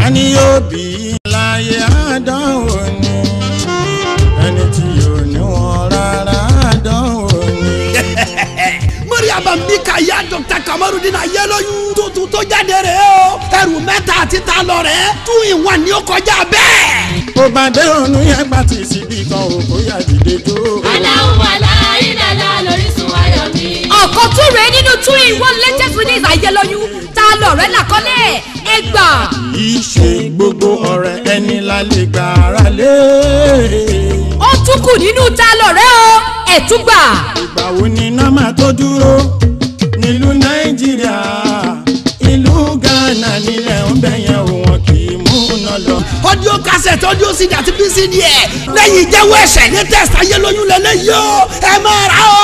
tani yóò bí láyé àdánwò ni ẹni tí yóò ní wọn rárá àdánwò ni. mariam bika ya dr kamarudin ayélujú tuntun tó jáde rẹ̀ o ẹrù mẹ́ta àti ta lọ rẹ̀ tún ìwọ̀n ni ó kọjá bẹ́ẹ̀. bó bá dé ònú yẹn gbà tí síbi kan ò kó yà dìde tó. aláwọ̀ aláìlàlá lórísun ayọ̀ mi. ọ̀kan tún rèé nínú two in one latest release ayélóyún ta lọ̀rẹ́ làkọ́lẹ̀ ẹ gbà. ìṣe gbogbo ọ̀rẹ́ ẹni la lè gbà ara lé. ó tún kù nínú ta lọ̀rẹ́ o ẹ̀ tún gbà. ìgbà wo ni nọ́mà tó dúró nílùú nàìjíríà ìlú ghana nílẹ̀ ń bẹ̀yẹn o wọn kì í mú un lọ. audio cassette audio cd àti pcd ẹ̀ lẹ́yìn ìjẹ́wọ́ ẹ̀ṣẹ̀ ní test ayélujú lẹ́lẹ́yìí o ẹ máa rà o.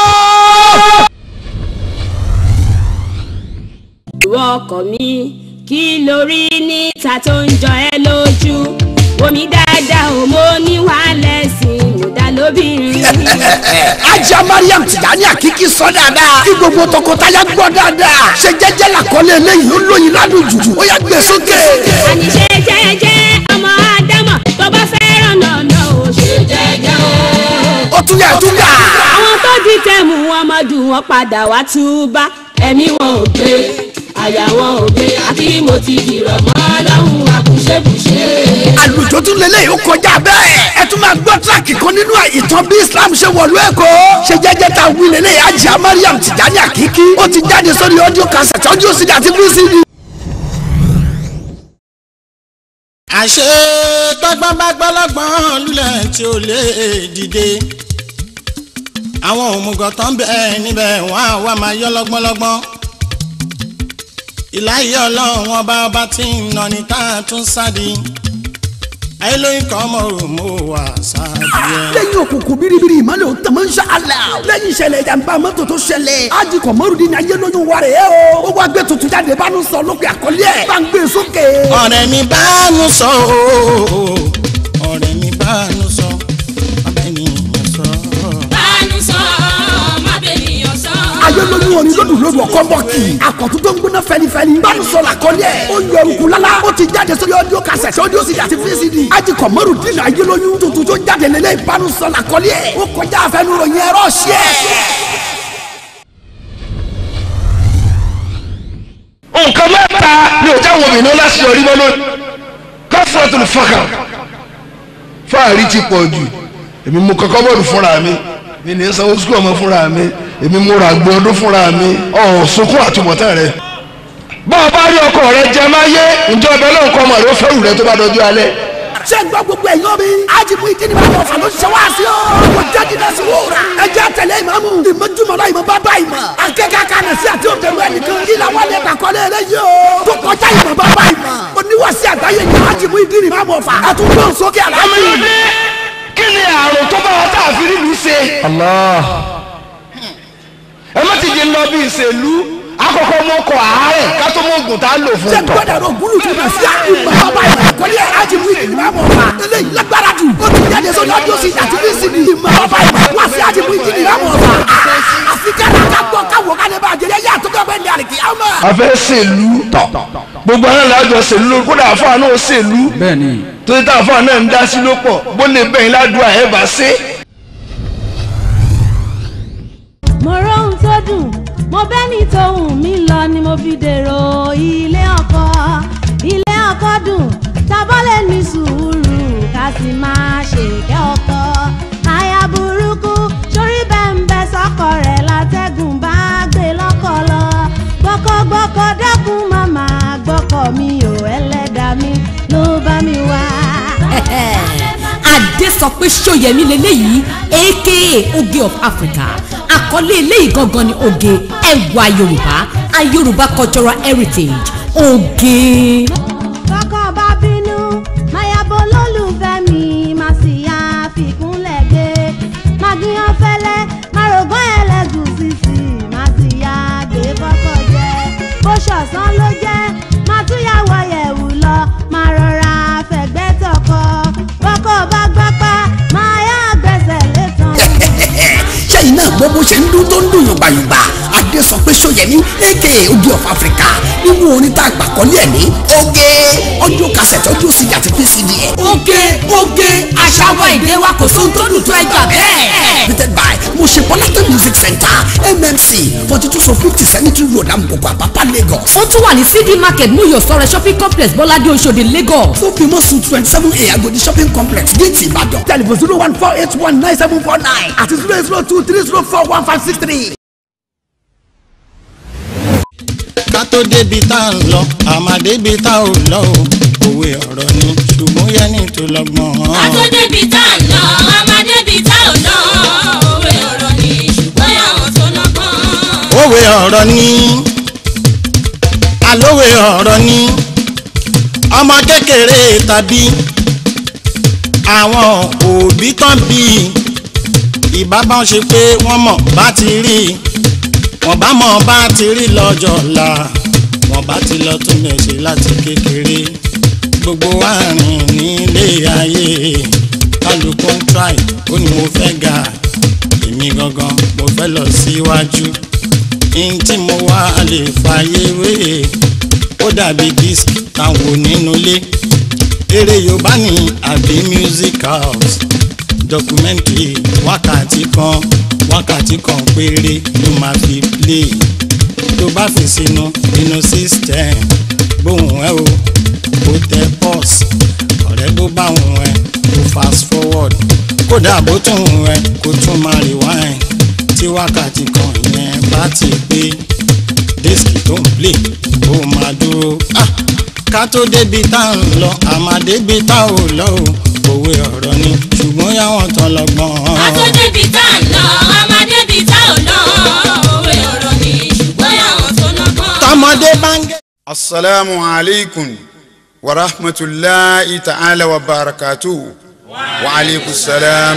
ìwọ ọkọ mi kí lórí níta tó ń jọ ẹ lójú omi dáadáa ò mọ níwàálẹ̀ sí i mo dá lóbìnrin. ajá mariam tìjàní àkíkí sọ dáadáa kí gbogbo tọkọtaya gbọ́ dáadáa ṣe jẹ́jẹ́ làkọlé eléyìí ó lóyin ládùn jùjù ó yá gbé sókè. àníṣe jẹ́jẹ́ ọmọ ádámọ̀ tó bá fẹ́ràn nànà ò ṣe jẹ́jẹ́ o. ó tún yà tún yà. àwọn tó di tẹ̀mù wọn mọ́dù wọn padà wá túbá ẹ̀mí wọn ò gbé àyà wọn ò gbé àti mo ti dìrọ̀ mọ́ lọ́hùn àkùṣebùṣe. àlùjọ tún lélẹ̀ yóò kọjá bẹ́ẹ̀ ẹ tún máa gbọ́ tíráàkì kan nínú ìtàn bí islam ṣe wọ̀lú ẹ̀kọ́ ṣe jẹ́jẹ́ ta wí lélẹ̀ ajá mariam tìjàní àkíkí ó ti jáde sórí audio cassette audio cd àti vcd. àṣé tọ́gbọ́n bá gbọ́lọ́gbọ́n lulẹ̀ tí ó lè dìde àwọn òmùgọ̀ tán bẹ́ẹ̀ níbẹ̀ wọ́n á wá máa yọ́ lọ́gbọ́nlọ́gbọ́n ìláyé ọlọ́run ọba ọba tí ń nà ní tá a tún sádi ayélujára kan mọ̀ ọ́ mọ́ wà sádi ẹ̀. lẹ́yìn òkùnkùn biribiri ìmọ̀lẹ̀ òun tẹ̀mọ́ ń ṣe àlà. lẹ́yìn ìṣẹ̀lẹ̀ ìjàmbá mọ́tò tó ṣẹlẹ̀ ájì kọ̀mọ́rùdín ní ayé lóyún wa rẹ̀ o. ó wá gbé tuntun jáde bá ń sọ lókè àkọlé ẹ̀. bá ń gbé sókè. ọ̀rẹ́ mi bá nu sọ ooo ọ̀rẹ́ mi bá nu sọ ọ̀rẹ́ mi sọ. bánú sọ má bènìyàn sọ. ayé lóyún orin lódù lódù ọkọ bọ́ọ̀kì. àkọ́tún tó ń gbóná fẹnifẹni. bá ń sọ làkọlé ẹ̀. ó yọ eruku lálá. ó ti jáde sórí audio cassette audio cd àti vcd. ájì kọ̀mọ́rùdín ní ayé lóyún tuntun tó jáde lélẹ̀ ìbánu sọ làkọlé ẹ̀. ó kọjá àfẹnuròyìn ẹ̀rọ ṣẹ́. nǹkan mẹ́ta ni ò jáwọ́ mi ní láti yọrí mọ́ lónìí kọ́sìrọ̀tì ní fọ́kà fáàrí ti pọ̀ jù èmi mú kọ́kọ́ bọ́ọ̀lù fúnra mi mi ní sanwó sukùl ọmọ fúnra mi èmi mú ra gbọ́ ọdún fúnra mi ọ̀ sunkún àtúbọ̀tán rẹ. bá a bá rí ọkọ rẹ jẹ máa yé ǹjẹ́ ọbẹ̀ náà kọ́ ọmọ rẹ ó fẹ́rù rẹ tó bá dọjú alẹ́. ṣé ń gbọ́ gbogbo ẹ̀yọ́ mi. ajibu ìdíni bá wọ̀ fà ló ṣe wá sí o. kò jáde náà sí wúrà. ẹ jẹ́ àtẹ̀lé ìmáàmù. ìmọ̀júmọ̀lá ìmọ̀ bàbá ìmọ̀. akẹ́kọ̀ọ́ kan sí àti òbẹ̀rù ẹnìkan. kí la wà lè kàkọ́lé rẹ yìí o. tó kọjá ìmọ̀ bàbá ìmọ̀. oníwàsí àgbáyé ni ajibu ìdíni bá wọ̀ fà. àtúntò sókè àlámì. kí ni àrùn tó bá wa tá a fi rí lu ṣe. ẹ má ti di lọ bí ìṣèlú àkọ́kọ́ mọ kọ àárẹ̀ ká tó mọ ògùn tá a lò fún ṣé un tọ. gbọ́dọ̀ rọ gúlù tó bẹ̀ sí ìmọ̀ bàbá ìmọ̀. àkọlé ajibu ìdíni bá wọ̀ fà. eléyìí lágbára jù. ó ti jáde sórí ọdún sí àti bí sí ni. ìmọ̀ bàbá ìmọ̀ wá sí ajibu ìdíni bá wọ̀ fà. àfi kẹ́lá ká gbọ́ káwọ́ ká lè bá àjẹyẹ yá àtúntò bẹ́ẹ̀ ní àlìkí àmọ́. a fẹ́ ṣèlú tọ̀ gbogbo àwọn alájọ ṣèlú lórí kódà àfáà náà ṣèlú bẹ́ẹ̀ni torí tá àfáà náà ń dá sí ló pọ̀ bó lè bẹ̀yìn ládùúgbò ẹ̀ bá ṣe. mo róhun tó dùn mo bẹ́ni tó hùn mí lọ ni mo fi dèrò ilé ọkọ ilé ọkọ dùn tábọ́lẹ̀ ní sùúrù ká sì máa ṣèkẹ́ ọkọ aya burúkú sórí bẹ́ńbẹ́ sọ́kọ rẹ̀ látẹ́gùn bá gbé lọ́kọ̀ lọ gbọ́kọ̀gbọ́kọ̀ dẹ́kun màmá gbọ́kọ̀ mi ò ẹlẹ́dàá mi ló bá mi wá. adé sọ pé ṣóyẹmí leléyìí aka oge of africa àkọlé eléyìí gangan ni oge ẹwà yorùbá a yorùbá cultural heritage oge. kọ́kọ́ bá bínú mayabo lólùfẹ́ mi má sì yá fìkúnlẹ̀ gbé magiyan fẹ́lẹ́ marògán ẹlẹ́gùsì sí má sì yá gbé kọ́kọ́ jẹ bó ṣọ̀sán ló jẹ́ má tún yà wọ yẹ̀wù lọ má rọra fẹ̀gbẹ́ tọkọ kọ́kọ́ bá gbápá má yá gbẹ̀sẹ̀ létan. sẹ́yìn náà gbọ́ bó ṣe ń dún tó ń dùn yùngbàyùngbà adé sọ pé sóyẹmí aka oge of africa nínú orin tá a gbà kọ́lé ẹ̀ ní oge audio cassette audio cd àti pcd ẹ̀. oge oge àṣà wa èdè wa kò sóhun tó dùn tó ẹgbà bẹ́ẹ̀. presented by mosepolata music center mmc forty two so fifty cemetery road amukoko apapa lagos. ó tún wà ní cd market muyo sọrẹ shopping complex bọ́ládé oṣòdì lagos. tó fi mọ́ suit twenty seven a agodi shopping complex déètì ìbàdàn. telephone zero one four eight one nine seven four nine àti zero eight zero two three zero four one five six three. ká tó débi tá à ń lọ àmà débi tá ò lọ o òwe ọ̀rọ̀ ni ṣùgbọ́n yẹni tó lọ́gbọ́n. àtọ́débi tá à ń lọ amadébi tá ò lọ òwe ọ̀rọ̀ ni ṣùgbọ́n àwọn tó lọ́gbọ́n. òwe ọ̀rọ̀ ni alówe ọ̀rọ̀ ni ọmọ kékeré tàbí àwọn òbí tán bí ìbábá ṣe pé wọ́n mọ̀ bá ti rí wọ́n bá mọ̀ bá ti rí lọ́jọ́ ọ̀la wọ́n bá ti lọ tún lè ṣe láti kékeré gbogbo àárín nílé ayé kálukú ń try ó ní mo fẹ́ ga èmi gangan mo fẹ́ lọ síwájú ihun tí mo wá lè fàyè wéè ó dàbí disc táwọn nínú ilé eré yorùbá ní àbí music house documentary wákàtí kan wákàtí kan péré ló máa fi play tó bá fi sínú inú system bóun ẹ o kó tẹ pause ọ̀rẹ́ bó bá òun ẹ kó fast forward kódà bó tún òun ẹ kó tún máa rewind tí wákàtí kan yẹn bá ti pé dísìkì tó ń play ó máa dúró. Ah! ká tó débi tá à ń lọ àmà débi tá ò lọ o òwe ọ̀rọ̀ ni ṣùgbọ́n yàwọn tán lọ́gbọ́n. àtọ́débi tá à ń lọ amadébi tá ò lọ òwe ọ̀rọ̀ ni ṣùgbọ́n àwọn tó lọ́gbọ́n. tọmọdé bá ń gé. asalaamu aleykum wa rahmatulahi ta'ala wa barakatuhu wa aleykum salaam.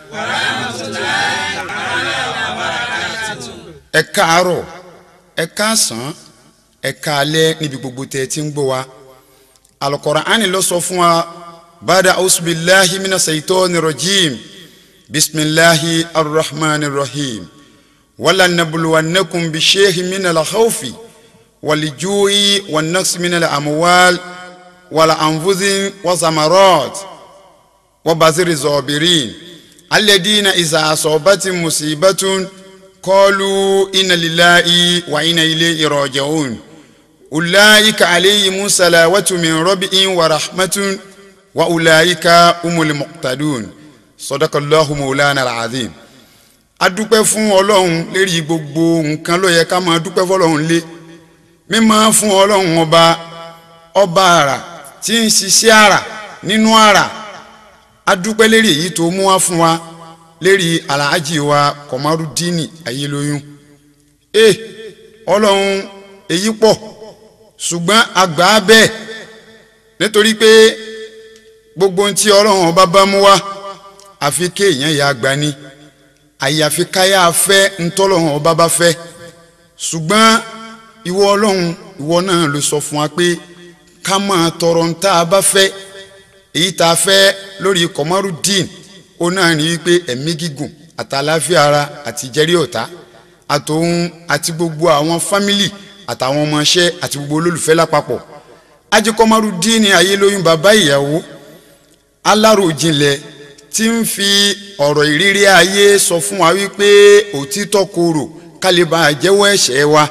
ẹ káàárọ̀ ẹ káàsán ẹ káalẹ́ níbi gbogbo tẹ́ ẹ ti ń gbọ́ wa alukọ̀ránì ló sọ fún wa bada ausubilahi mina saitoni rajim bisimilahi arrahmani rahim wala nabuluwannakum bishehi mina la khawfi walijui wannaqsi mina la amwal wala anfusin wasamarat wabaziri zobirin alladina iza asobati musibatun qalu inna lillahi wa inna ilayhi raji'un ulaika alayhim salawatu min rabbihim wa rahmatun wa ulaika humul muqtadun sadakallahu maulana alazim adúpẹ́ fún ọlọ́run lérí gbogbo nǹkan ló yẹ ká máa dúpẹ́ fọlọ́run lé mímọ́ fún ọlọ́run ọba ọba àrà tí ń ṣiṣẹ́ àrà nínú àrà adúpẹ́ lérí èyí tó mú wá fún wa lérí alhaji wa kọmarudini ayélóyún e ọlọ́run èyí pọ̀ ṣùgbọ́n àgbà bẹ́ẹ̀ nítorí pé gbogbo ohun tí ọlọ́run ọba bá mú wá àfi kéèyàn yà àgbà ni àyàfi káyà fẹ́ ntọ́lọ́run ọba bá fẹ́ ṣùgbọ́n ìwọ ọlọ́run ìwọ náà ló sọ fún wa pé ká máa tọrọ ń tá a bá fẹ́ èyí tá a fẹ́ lórí kọmarudin ó náà ní wípé ẹ̀mí gígùn àtàláfíà ara àti ìjẹ́rí ọ̀tá àtòun àti gbogbo àwọn fámìlì àtàwọn ọmọọṣẹ́ àti gbogbo olólùfẹ́ lápapọ̀ ajíkọ́márùdín ní ayélóyún bàbá ìyàwó aláròjinlẹ̀ tí ń fi ọ̀rọ̀ ìrírí ayé sọ fún wa wípé òtítọ́ korò kálíbà jẹ́wọ́ ẹ̀ṣẹ̀ wa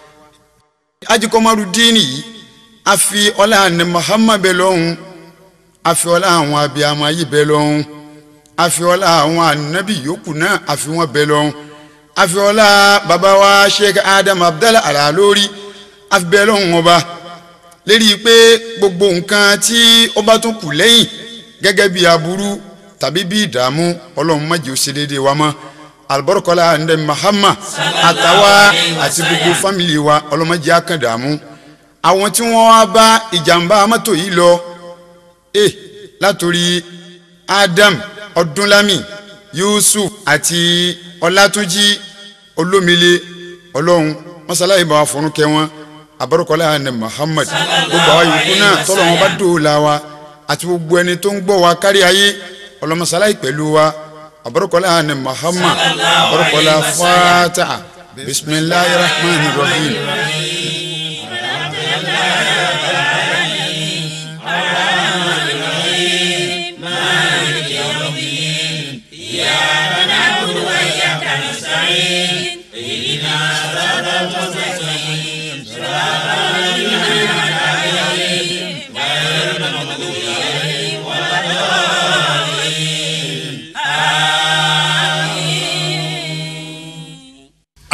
ajíkọ́márùdín yìí a fi ọlá ní Muhammad bẹ lọ́hùn a fi ọlá àwọn abiyamọ ayé bẹ lọ́hùn a fi ọlá àwọn ànábì yòókù náà a fi wọn bẹ lọ́hùn a fi ọlá bàbá wa Sheikh Adam Abdallah Alalori a fi bẹ lọ́hùn ọba lérí pé gbogbo nǹkan tí ọba tún kù lẹ́yìn gẹ́gẹ́ bí aburú tàbí bí ìdààmú ọlọ́run má jẹ́ ó ṣe déédéé wa mọ́ albarkola ndé Muhammad àtàwa àti gbogbo fámìlì wa ọlọ́run má jẹ́ akàn dààmú àwọn tí wọ́n wá bá ìjàmbá mọ́tò yìí lọ e látòrí Adam Ọdúnlámì Yusuf àti Ọlátúnjí Olómìlé ọlọ́run mọ́sálàyé bá wa fọ́nrún kẹ́ wọn abarikola ní Muhammad gbogbo àwọn yòókù náà tọ́lọ̀ wọn bá dòòlà wa àti gbogbo ẹni tó ń gbọ́ wa kárí ayé ọlọ́mọsálàyé pẹ̀lú wa abarikola ní Muhammad abarikola fata bisimilahi rahman rahim.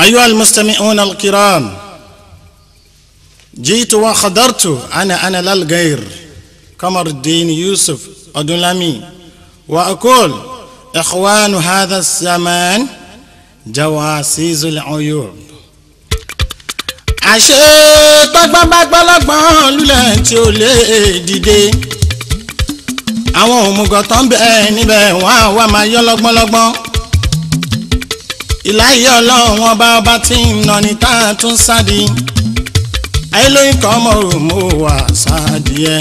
أيها المستمعون الكرام جئت وخضرت أنا أنا لا الغير قمر الدين يوسف أدولامي وأقول إخوان هذا الزمان جواسيس العيوب àṣé tọ́gbọ́nbágbọ́lọ́gbọ́n lulẹ̀ tí ó lè dìde àwọn òmùgọ̀ tó ń bẹ níbẹ̀ wọ́n á wá máa yọ́ lọ́gbọ́nlọ́gbọ́n ìláyé ọlọ́run ọba ọba tí ń nà ní tá a tún sádi ayélujára kan mọ̀ ò mọ̀ wá sádi ẹ̀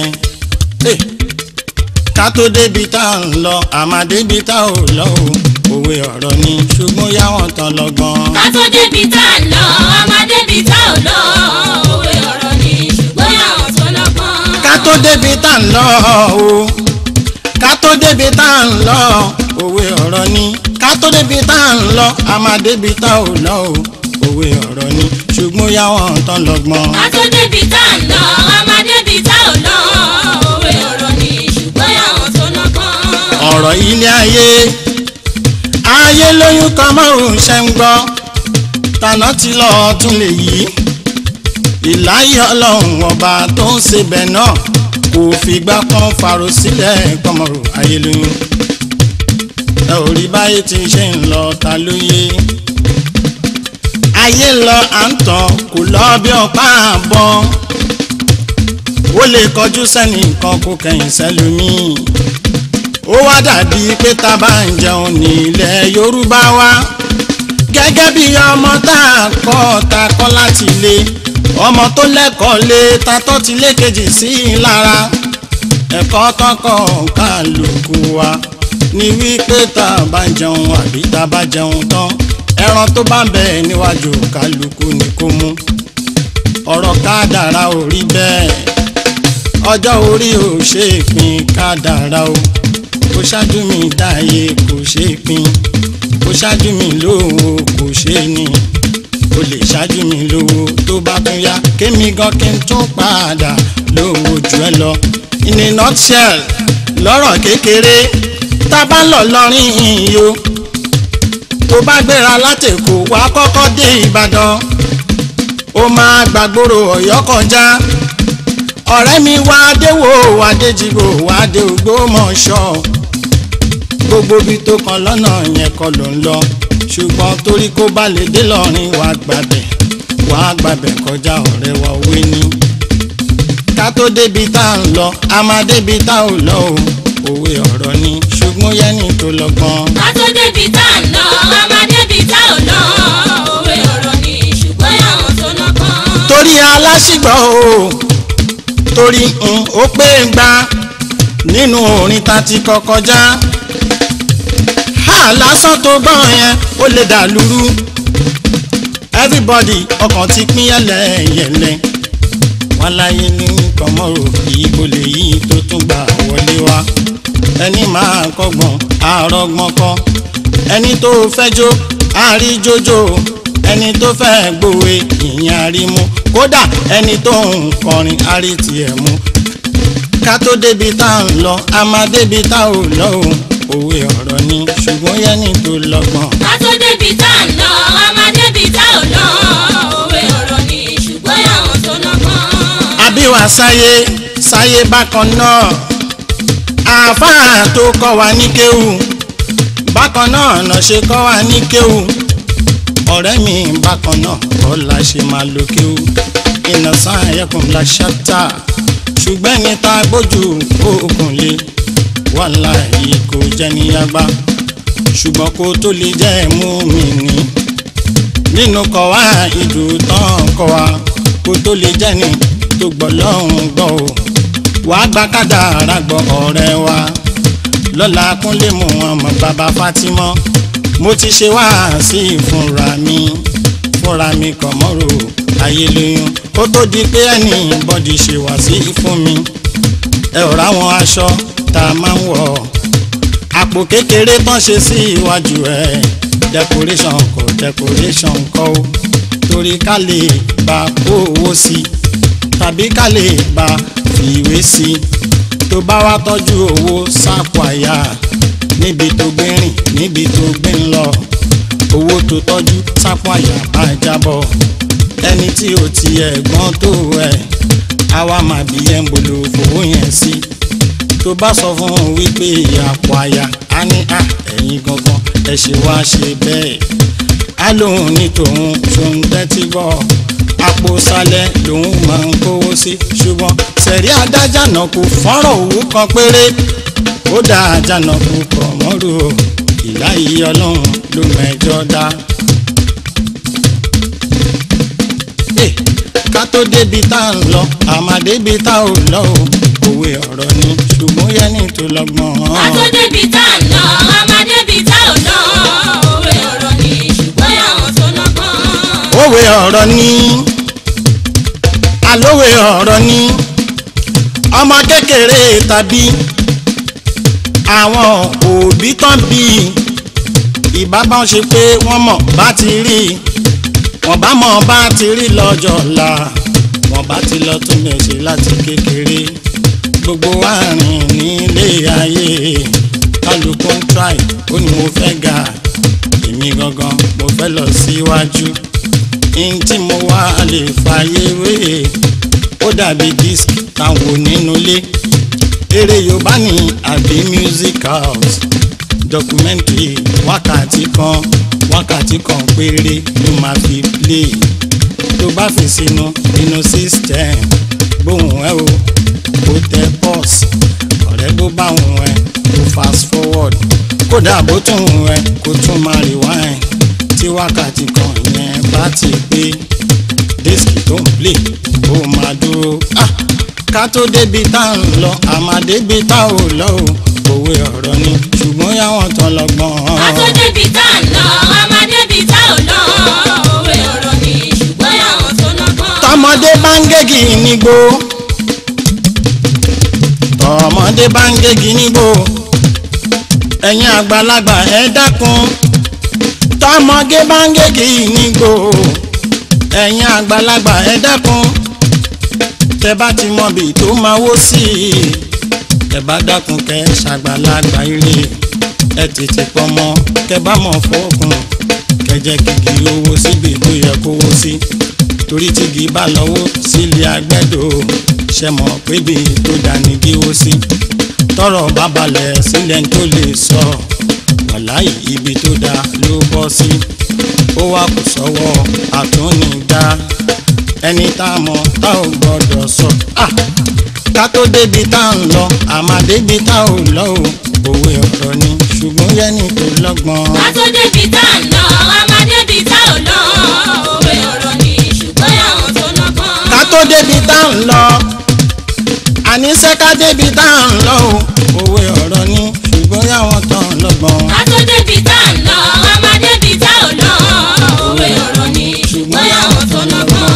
ká tó débi tá a ń lọ àmà débi tá a ò lọ o òwe ọ̀rọ̀ ni ṣùgbọ́n yá wọn tán lọ́gbọ́n. ká tó débi tá a lọ a máa débi tá ò lọ òwe ọ̀rọ̀ ni ṣùgbọ́n àwọn tó lọ́gbọ́n. ká tó débi tá a ń lọ o ká tó débi tá a ń lọ òwe ọ̀rọ̀ ni ká tó débi tá a ń lọ a máa débi tá ò lọ o òwe ọ̀rọ̀ ni ṣùgbọ́n yá wọn tán lọ́gbọ́n. ká tó débi tá a lọ a máa débi tá ò lọ òwe ọ̀rọ̀ ni ṣùgbọ́n àwọn tó lọ́gbọ́n. ọ̀rọ̀ ilé ayé ayé lóyún kan márùn ṣe ń gbọ́ tànà tí lọ tún lè yí ìláyé ọlọ́run ọba tó ń sebẹ̀ náà kò fìgbà kan fàrò sílẹ̀ kọmọrò ayé lóyún ẹ ò rí báyé tí ṣe ń lọ ta ló yé ayé lọ à ń tàn kò lọ bí ọ̀pá àbọ̀ ó lè kọjú sẹ́nìkan kó kẹ̀yìn sẹ́lómìn ó wá dàbí pé tá a bá ń jẹun ní ilẹ̀ yorùbá wa gẹ́gẹ́ bí ọmọ tá a kọ́ ta kọ́ láti ilé ọmọ tó lẹ́kọ̀ọ́ lé ta tọ́ ti lé kejì sí i lára ẹ̀kọ́ tọkọ̀ kálukú wa ní wípé tá a bá ń jẹun àbí tá a bá jẹun tán ẹran tó bá ń bẹ níwájú kálukú ni kó mú ọ̀rọ̀ kádàrá ò rí bẹ́ẹ̀ ọjọ́ orí ò ṣe é pín kádàrá o kò ṣáájú mi dáyé kò ṣe é pín kò ṣáájú mi lówó kò ṣe é ní o lè ṣáájú mi lówó tó bá tún yá kémi gan kí n tún padà lówó jù ẹ lọ in a nutshell lọ́rọ̀ kékeré tá a bá lọ lọ́rin iyo tó bá gbéra látẹ̀kọ́ wá kọ́kọ́ dé ìbàdàn ó máa gbàgbóró ọ̀yọ́ kọjá ọ̀rẹ́ mi wá déwò wá déjìgbò wá dé Ògbómọ̀ṣọ́ gbogbo ibi tó kan lọ́nà yẹn kọ́ ló ń lọ ṣùgbọ́n torí kó bá lè dé lọ́rin wàá gbàbẹ̀ wàá gbàbẹ̀ kọjá ọ̀rẹ́ wa òwe ni ká tó débi tá à ń lọ a máa débi tá ò lọ o òwe ọ̀rọ̀ ni ṣùgbọ́n yẹ́nì tó lọ́gbọ́n. ká tó débi tá a lọ a máa débi tá ò lọ òwe ọ̀rọ̀ ni ṣùgbọ́n àwọn tó lọ́gbọ́n. torí aláṣìgbọ́ o torí n ó pé ń gba nínú orin ta ti kọ kọjá ha lásán tó gbọ́ yẹn ó lè dà lúrú everybody ọkàn ti pín yẹlẹyẹlẹ wọn láyé ní kọmọrò ìbò lè yí tó tún gbà wọlé wá ẹni máa kọ́gbọ́n àrọ́gbọ́n kọ́ ẹni tó fẹ́ jó àríjójó ẹni tó fẹ́ gbòwe ìyẹn àrímú kódà ẹni tó ń kọrin àrí tiẹ̀ mú ká tó débi tá à ń lọ a máa débi tá ò lọ o òwe ọ̀rọ̀ ni ṣùgbọ́n yẹ́nì tó lọ́gbọ́n. ká tó débi tá a lọ a máa débi tá ò lọ òwe ọ̀rọ̀ ni ṣùgbọ́n àwọn tó lọ́gbọ́n. àbíwá sáyé sáyé bákan náà àáfàá tó kọ́ wa ní kéwù bákan náà náà ṣe kọ́ wa ní kéwù ọ̀rẹ́ mi bákan náà kọ́ la ṣe máa lo kéwù iná sáà ẹkùn la ṣáta ṣùgbọ́n ẹni tá a gbójú òkun lé wàhálà yìí kò jẹ́ níyàgbá ṣùgbọ́n kó tó lè jẹ́ mú mi ní nínú kọ́ wa ìdù tán kọ́ wa kó tó lè jẹ́ ní tó gbọ́ lọ́hùn gbọ́ o wàá gba kádàrá gbọ́ ọ̀rẹ́ wa lọ́la kúnlé mu ọmọ bàbá Fatima mo ti ṣe wá sí fúnra mi fúnra mi kọ̀ mọ́rò ayé lóyún kó tó di pé ẹnì bọ́dì ṣe wá sí fún mi ẹ ò ráwọn aṣọ tá a máa ń wọ̀ àpò kékeré tán ṣe sí iwájú ẹ decoration kọ decoration kọ o torí ká lè bá kó owó sí tàbí ká lè bá fìwé sí tó bá wá tọ́jú owó sápò àyà níbi tó gbé rìn níbi tó gbé ń lọ owó tó tọ́jú sápò àyà bá jábọ̀ ẹni tí ò tiẹ̀ gbọ́n tó ẹ̀ àwa máa bí ẹ̀ ń bolo fowó yẹn sí tó bá sọ fún un wípé àpò àyà á ní à ẹ̀yin gangan ẹ ṣe wá ṣe bẹ́ẹ̀ á lóun ní tòun ṣòun tẹ́tí gbọ́ àpò sálẹ̀ lòun máa ń kówó sí ṣùgbọ́n sẹ̀rí adájà náà kò fọ́nrán òwú kan péré ó dá àjànà kò kọ̀ mọ́rù o ìlà yìí ọlọ́run ló mẹ́jọ dá. Eh, ká tó débi tá à ń lọ àmà débi tá ò lọ o òwe ọ̀rọ̀ ni ṣùgbọ́n yẹ́nì tó lọ́gbọ́n. Àtó débi tá à ń lọ, a máa débi tá ò lọ. Òwe ọ̀rọ̀ ni ṣùgbọ́n àwọn tó lọ́gbọ́n. òwe ọ̀rọ̀ ni alówe ọ̀rọ̀ ni ọmọ kékeré tàbí àwọn òbí tán bí ìbá bá ń ṣe pé wọ́n mọ̀ bá ti rí wọ́n bá mọ̀ bá ti rí lọ́jọ́ ọ̀la wọ́n bá ti lọ tún lè ṣe láti kékeré gbogbo àárín nílé ayé kálukú ń try ó ní mo fẹ́ ga èmi gangan mo fẹ́ lọ síwájú n tí mo wá lè fàyè wé ó dàbí disc táwọn nínú ilé eré yorùbá ní àbí music house documentary wákàtí kan wákàtí kan péré ló máa fi play tó bá fi sínú inú system gbóhùn ẹ o kó tẹ pause ọ̀rẹ́ bó bá hùn ẹ kó fast forward kódà bó tún hùn ẹ kó tún máa rewind tí wákàtí kan yẹn bá ti pé dísìkì tó ń play ó máa dúró. Ah! ká tó débi tá à ń lọ àmà débi tá ò lọ o òwe ọ̀rọ̀ ni ṣùgbọ́n yàwọn tán lọ́gbọ́n. Àtó débi tá à ń lọ, a máa débi tá ò lọ. Òwe ọ̀rọ̀ ni ṣùgbọ́n àwọn tó lọ́gbọ́n. tọmọdé bá ń gégi nígbó tọmọdé bá ń gégi nígbó ẹ̀yin àgbàlagbà ẹ dákun tọmọdé bá ń gégi nígbó ẹ̀yin àgbàlagbà ẹ dákun tẹ bá ti mọ bí tó máa wó sí i ẹ bá dákun kẹ ṣàgbàlagbà ire ẹ tètè pọmọ kẹ bá mọ fọkùn kẹjẹ kìkì owó síbi tó yẹ kó wó sí torí tígi bá lọ́wọ́ sílé agbẹ́dọ̀ ṣe mọ̀ pébi tó dání kí ó sí tọrọ bá balẹ̀ sílẹ̀ tó lè sọ wàláì ibi tó dáa ló bọ́ sí ó wá kù sọ́wọ́ àtúnidá ẹni tá a mọ̀ tá ò gbọ́dọ̀ sọ. Ah! ká tó débi tá à ń lọ àmà débi tá ò lọ o òwe ọ̀rọ̀ ni ṣùgbọ́n yẹ́nì tó lọ́gbọ́n. Àtó débi tá à ń lọ, a máa débi tá ò lọ. Òwe ọ̀rọ̀ ni ṣùgbọ́n àwọn tó lọ́gbọ́n. ká tó débi tá à ń lọ àníṣe ká débi tá à ń lọ o òwe ọ̀rọ̀ ni ṣùgbọ́n yàwọn tán lọ́gbọ́n. Àtó débi tá à ń lọ, a máa débi tá ò lọ. Òwe ọ̀rọ̀ ni ṣùgbọ́n àwọn tó lọ́gbọ́n.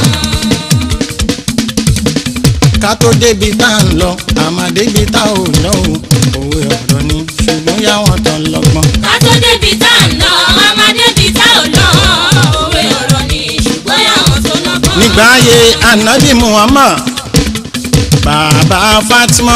ká tó débi tá à ń lọ àmà débi tá ò lọ o òwe ọ̀rọ̀ ni ṣùgbọ́n yàwọn tán lọ́gbọ́n. Àtó débi tá à ń lọ, a máa débi tá ò lọ. Òwe ọ̀rọ̀ ni ṣùgbọ́n àwọn tó lọ́gbọ́n. nígbà ayé anabi muhammad bàbá fatima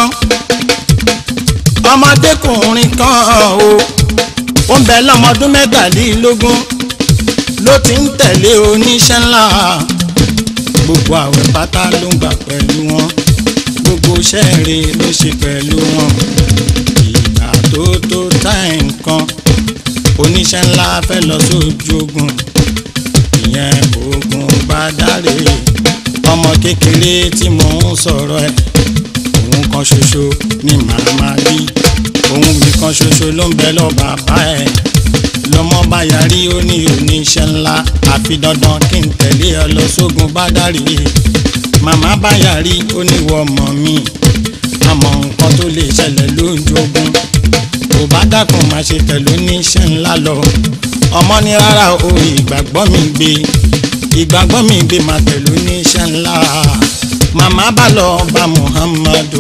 ọmọdékùnrin kan o ó ń bẹ lọ́mọdún mẹ́tàlélógún ló ti ń tẹ̀lé oníṣẹ́ ńlá gbogbo àwẹ̀ pátá ló ń gbà pẹ̀lú wọn gbogbo sẹ́ẹ̀rẹ̀ ló ṣe pẹ̀lú wọn ìgbà tó tó táì nǹkan oníṣẹ́ ńlá fẹ́ lọ sójú ogun ìyẹn ogun bá dáre ọmọ kékeré tí mò ń sọ̀rọ̀ ẹ̀ òun kan ṣoṣo ni màmá bí òun mi kan ṣoṣo ló ń bẹ lọ bàbá ẹ̀ lọmọ bá yarí ó ní oníṣẹ́ ńlá àfi dandan kí n tẹ̀lé ọ lọ sógun bá dáre màmá bá yarí ó ní wọ ọmọ mi àmọ́ nǹkan tó lè ṣẹlẹ̀ lójú ogun kò bá dákun máa ṣe tẹ̀lé oníṣẹ́ ńlá lọ ọmọ ní rárá o ìgbàgbọ́ mi gbé ìgbàgbọ́ mi gbé máa tẹ̀lé oníṣẹ́ ńlá màmá bá lọ bá muhammadu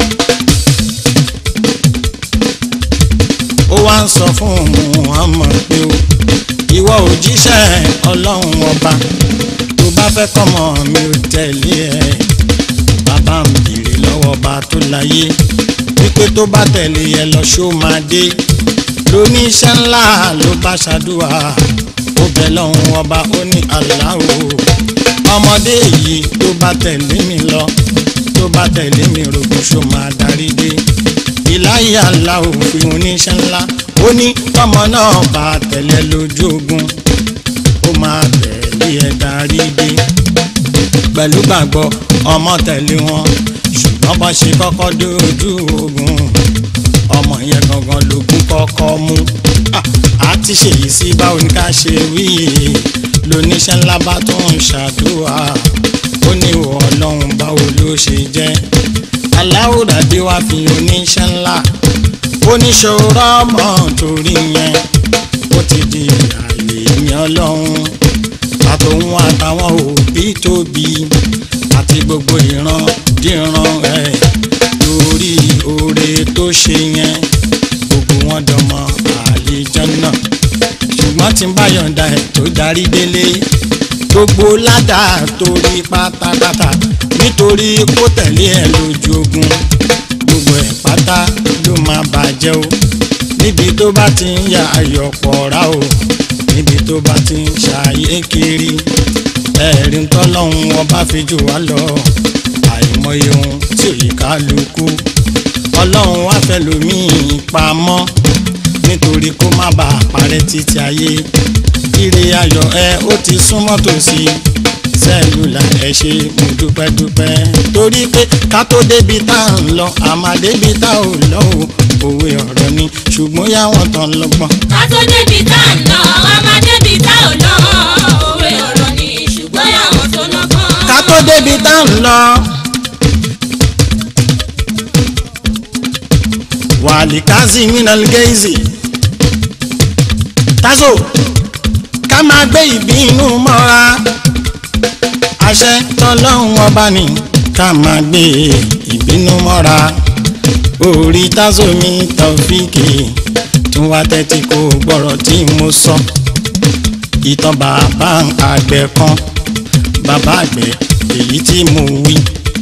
ó wá ń sọ fún muhammad pé o ìwọ òjíṣẹ́ ọlọ́run ọba tó bá fẹ́ kọ́mọ mi ò tẹ̀lé ẹ bàbá mi bèrè lọ́wọ́ ọba tó láyé wípé tó bá tẹ̀lé ẹ lọ ṣó máa dé lóníṣẹ́ ńlá ló bá ṣàdúrà ó bẹ̀ lọ́hùn ọba ó ní aláwo ọmọdé yìí tó bá tẹ̀lé mi lọ tó bá tẹ̀lé mi rògbò ṣó máa darí dé ìláyà aláwo fi oníṣẹ́ ńlá ó ní tọmọ náà bá tẹ̀lé lójú ogun ó máa tẹ̀lé ẹ̀ darí dé pẹ̀lú gbàgbọ́ ọmọ tẹ̀lé wọn ṣùgbọ́n bá ṣe kọ́kọ́ dójú ogun ọmọ yẹn gangan lógún kọ́kọ́ mú a ti ṣèyí sí báwo ni ká ṣe wí lóníṣẹ́ ńlá bá tó ń ṣàdúrà ó ní ìwọ ọlọ́run báwo ló ṣe jẹ́ aláwòrán-dé wá fi oníṣẹ́ ńlá oníṣòro ọmọ torí yẹn ó ti di àlè mi ọlọ́run àtòun àtàwọn òbí tóbi àti gbogbo ìran díran ẹ̀ lórí oore tó ṣe yẹn gbogbo wọn dọmọ àlejànnà ṣùgbọ́n tí ń bá yọ̀ǹda ẹ̀ tó darí délé gbogbo ládàá torí pátápátá nítorí kó tẹ̀lé ẹ̀ lójú ogun gbogbo ẹ̀ pátá ló máa bàjẹ́ o níbi tó bá ti ń ya ayọ̀pọ̀ rà o níbi tó bá ti ń ṣàyè kiri ẹ̀rí ń tọ́lọ́hún ọba fi jù wá lọ àìmọye ohun tí òye kálukú ọlọ́run wá fẹ́ lòmíì pamọ́ nítorí kó má bàa parẹ́ títí ayé ire ayọ̀ ẹ ó ti súnmọ́ tòsí sẹ́lúlà ẹ ṣe mo dúpẹ́ dúpẹ́ torí pé ká tó débi tá à ń lọ àmà débi tá ò lọ o òwe ọ̀rọ̀ ni ṣùgbọ́n yáwọn tán lọ́gbọ́n. ká tó débi tá à ń lọ a máa débi tá ò lọ òwe ọ̀rọ̀ ni ṣùgbọ́n àwọn tó lọ́gbọ́n. ká tó débi tá à ń lọ. wàlí kazi minal geizi tazo ká máa gbé ìbínú mọ́ra àṣẹ tọ́lọ́hún ọba ni ká máa gbé ìbínú mọ́ra orí tazo mi tọ́fíìkì tún wá tẹ́tí kó gbọ́rọ̀ tí mo sọ ìtàn bàbá àgbẹ̀ kan bàbá àgbẹ̀ èyí tí mo wí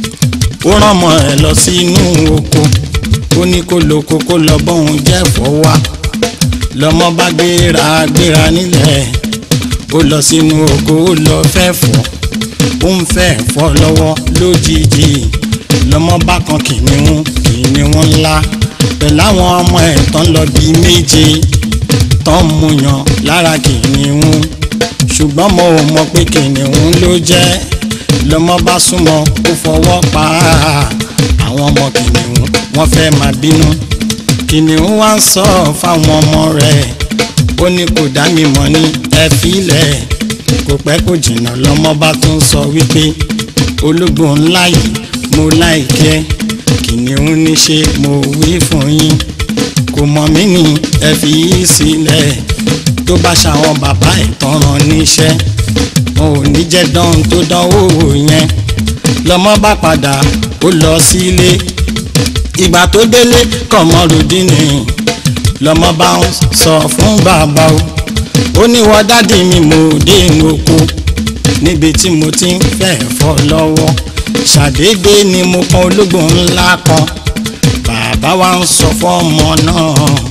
ó rán ọmọ ẹ̀ lọ sínú oko ó ní kó lóko kó lọ bóun jẹ́fọ́ wá lọ́mọ bá gbéra gbéra nílẹ̀ ó lọ sínú oko ó lọ fẹ́ fọ́ ó ń fẹ́ fọ́ lọ́wọ́ lójijì lọ́mọ bá kan kìnìún kìnìún ńlá pẹ̀lú àwọn ọmọ ẹ̀ tán lọ bíi méje tán mú yan lára kìnìún ṣùgbọ́n mo ò mọ̀ pé kìnìún ló jẹ́ lọ́mọ bá súnmọ́ ó fọwọ́ pa á àwọn ọmọ kìnìún wọ́n fẹ́ máa bínú kìnìún wá ń sọ fáwọn ọmọ rẹ̀ ó ní kò dá mi mọ̀ ní ẹ filẹ̀ kò pẹ́ kò jìnnà lọ́mọ bá tún sọ wípé ológbò ńlá yìí mo láìkẹ́ kìnìún ní ṣe mo wí fún yín kò mọ̀ mí ní ẹ fi í sílẹ̀ tó bá ṣàwọn bàbá ẹ̀ tán rán níṣẹ́ wọn ò ní jẹ́ dán tó dánwò yẹn lọ́mọ bá padà ó lọ sílé ìgbà tó délé kọ̀mọ́rùdínì lọ́mọ bá ń sọ fún bàbá o ó ní wọ́n dádì mi mo dé inú oko níbi tí mo ti ń fẹ́ fọ́ lọ́wọ́ ṣàdédé ni mo kan ológbò ńlá kan bàbá wa ń sọ fọ́mọ náà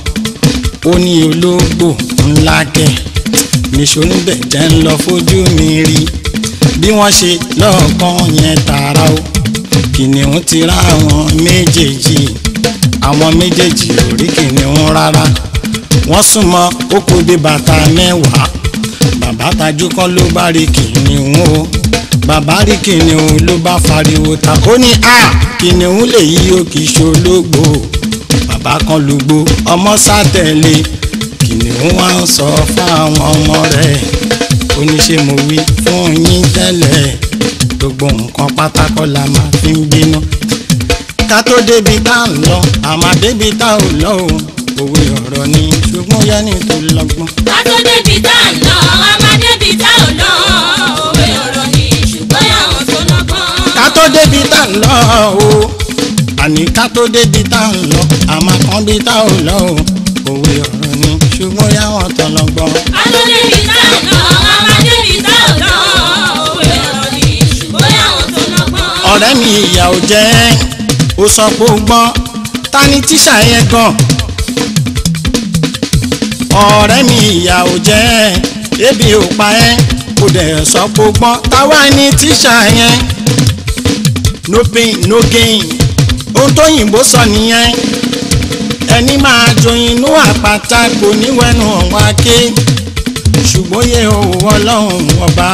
ó ní ológbò ńlá kẹ̀ níṣó níbẹ̀ jẹ́ ń lọ fojú mi rí bí wọ́n ṣe lọ́ọ̀kan yẹn tààrà o kìnìún ti rá àwọn méjèèjì àwọn méjèèjì ò rí kìnìún rárá wọ́n súnmọ́ ó kó bí bàtà mẹ́wàá bàbá tajú kọ́ ló bá rí kìnìún o bàbá rí kìnìún ló bá fariwo ta ó ní a kìnìún lè yí o kì í ṣológbò bàbá kan lùgbò ọmọ sátẹ̀lé kìnìún wá ń sọ fáwọn ọmọ rẹ̀ ó ní ṣe mo wí fún yín tẹ́lẹ̀ gbogbo nǹkan pátákọ́ la máa fi ń bínú ká tó débi tá à ń lọ àmọ́ débi tá ò lọ o òwe ọ̀rọ̀ ni ṣùgbọ́n yẹ́nì tó lọ́gbọ́n. ká tó débi tá à ń lọ a máa débi tá ò lọ òwe ọ̀rọ̀ ni ṣùgbọ́n àwọn tó lọ́gbọ́n. ká tó débi tá à ń lọ o àní ká tó débi tá à ń lọ àmọ́ kan bí tá ò lọ o òwe ọ̀rọ̀ ni ṣùgbọ́n yáwọn tó lọ́gbọ́n. ká tó débi tá à ń lọ a máa débi tá ò lọ òwe ọ̀rọ̀ ni ṣùgbọ́n àwọn tó lọ́gbọ́n. ọ̀rẹ́ mi ìyà ò jẹ́ ó sọ pé ó gbọ́n ta ni tíṣà yẹn gan ọ̀rẹ́ mi ìyà ò jẹ́ ẹ́ ebi ò pa ẹ́ kò dẹ̀ sọ pé gbọ́n táwa ní tíṣà yẹn no pain no gain ohun tó yìnbó sọ nìyẹn ẹni máa joyin inú àpáta kò ní wẹnu ọ̀wá ké ṣùgbọ́n yẹ òwò ọlọ́run ọba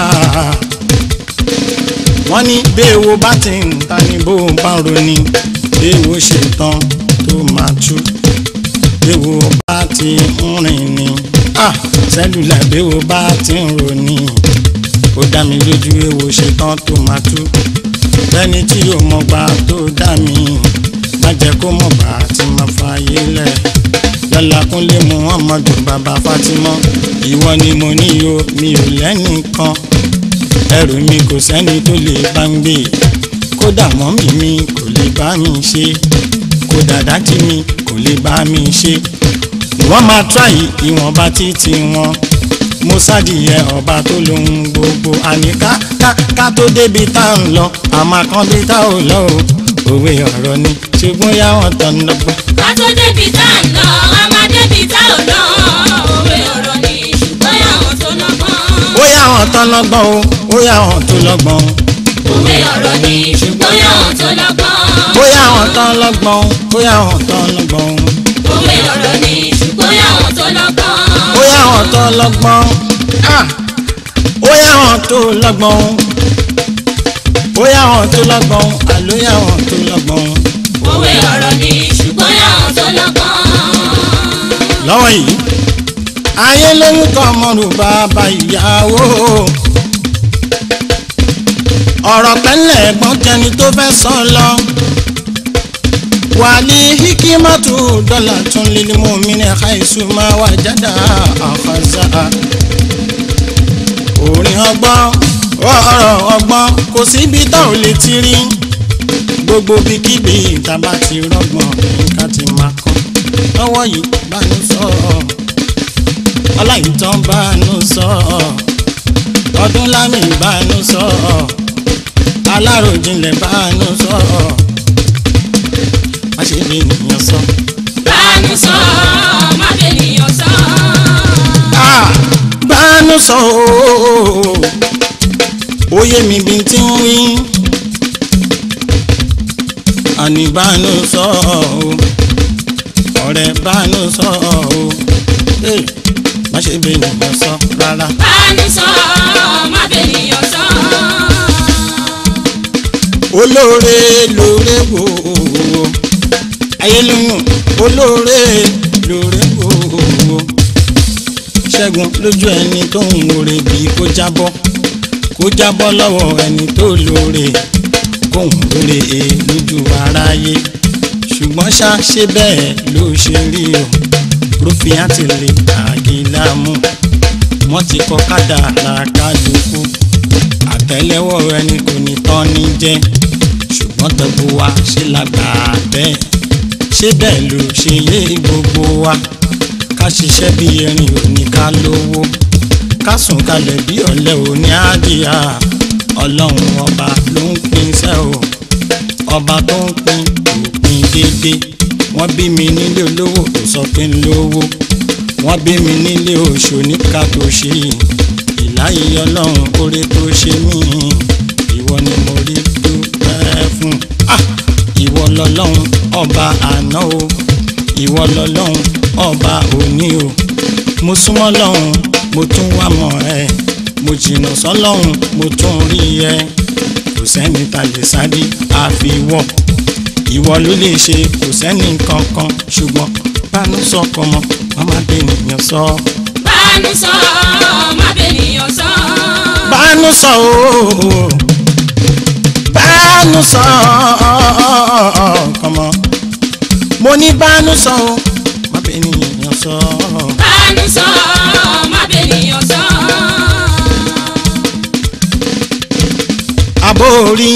wọ́n ní béèwo bá ti ń ta ni bó bá ń roni béèwo ṣe tán tó máa tú béèwo bá ti ń rìn ni ah sẹ́lúlà béèwo bá ti ń roni ó dá mi lójú èwo ṣe tán tó máa tú lẹ́ni tí yóò mọ̀ gbà tó dá mi má jẹ́ kó mọ̀ bá ti máa fààyè lẹ̀ lọ́la kúnlé muhammadu bàbá fatima ìwọ ni mo ní o mi ò lẹ́nìkan ẹrù mi kò sẹ́ni tó lè bá ń gbé kódà mọ́mì mi kò lè bá mi ṣe kódà dájí mi kò lè bá mi ṣe wọ́n máa tíráyì ìwọ̀nba títí wọn mo sádìyẹ ọba tó lóhun gbogbo àní ká ká ká tó débi tá à ń lọ àmọ́ kan bí tá ò lọ o òwe ọ̀rọ̀ ni ṣùgbọ́n yá wọn tán lọ́gbọ́n. ká tó débi tá à ń lọ a máa débi tá ò lọ òwe ọ̀rọ̀ ni ṣùgbọ́n àwọn tó lọ́gbọ́n. ó yá wọn tán lọ́gbọ́n o ó yá wọn tó lọ́gbọ́n òwe ọ̀rọ̀ ni ṣùgbọ́n àwọn tó lọ́gbọ́n. ó yá wọn tán lọ́gbọ́n ó yá wọn tán lọ́gbọ́n òwe ọ̀rọ̀ ni ṣùgbọ́n àwọn tó lọ́gbọ́n. ó yá wọn tó lọ́gbọ́n ah! ó yá wọn tó lọ́gbọ́n ó yá wọn tó lọ́gbọ́n àló yá wọn tó lọ́gbọ́n òwe ọ̀rọ̀ ni ṣùgbọ́n àwọn tó lọ́gbọ́n. lọ́wọ́ yìí ayé lórúkọ ọmọrù bàbá ìyàwó ọ̀rọ̀ pẹ́lẹ̀ ẹ̀gbọ́n jẹni tó fẹ́ sọ lọ wàlí hikimatu dọ́là tún lílí mú mi ní àìsùn máa wà jáde àfàzà orin ọgbọ́n ọ̀rọ̀ ọgbọ́n kò síbi tá ò lè ti rí gbogbo bíkíbi ìtàbá ti rọgbọ̀n nǹkan ti máa kọ́ lọ́wọ́ yìí bánú sọ ọláyìntàn bánú sọ ọdún lámì bánú sọ aláròjinlẹ̀ bánú sọ má ṣe bí ènìyàn sọ. bánú sọ má bènìyàn sọ. Ah, bánú sọ ooo oyè mi bí n ti ń wí àní bánú sọ ooo ọ̀rẹ́ bánú sọ ooo Hey, má ṣe bí ènìyàn sọ rárá. bánú sọ má bènìyàn sọ. olóore lóore wò ó ayélujára olóore lóore wò ó ṣẹ́gun lójú ẹni tó ń wòrè bíi kó jábọ́ kó jábọ́ lọ́wọ́ ẹni tó lóore kóhùn lóore e lójú aráyé ṣùgbọ́n ṣá ṣe bẹ́ẹ̀ ló ṣe rí o rúfin àti lè àgìlámù wọ́n ti kọ́ kádàrá kálukú àtẹ́lẹwọ́ ẹni kò ní tán ní jẹ́ ṣùgbọ́n tọ́gbó wa ṣe lágbà bẹ́ẹ̀ ṣé bẹ́ẹ̀ ló ṣe yé gbogbo wa ká ṣiṣẹ́ bí erin òní ká lówó ká sùn kalẹ̀ bí ọ̀lẹ òní àdìyà ọlọ́run ọba ló ń pín iṣẹ́ o ọba tó ń pín kò pín déédéé wọ́n bí mi nílé olówó kò sọ pé ń lówó wọ́n bí mi nílé oṣù níka tó ṣe ìláyé ọlọ́run kórè tó ṣe mí ìwọ ni mo rí dúpẹ́ fún Ah! ìwọ lọ́lọ́run ọba àná o ìwọ lọ́lọ́run ọba òní o mo súnmọ́ lọ́hùn mo tún wá mọ̀ ẹ́ mo jìnnà sọ́lọ́hùn mo tún rí ẹ kò sẹ́ni ta lè sáré àfiwọ́ ìwọ ló lè ṣe kò sẹ́ni kankan ṣùgbọ́n bánú sọkọ mọ màmá bẹ́nìyàn sọ. bánú sọ má bènìyàn sọ. bánú sọ ooo bánú sọ kọmọ mo ní bánú sọ o má bẹ́nìyàn sọ. bánú sọ má bènìyàn sọ. àbórí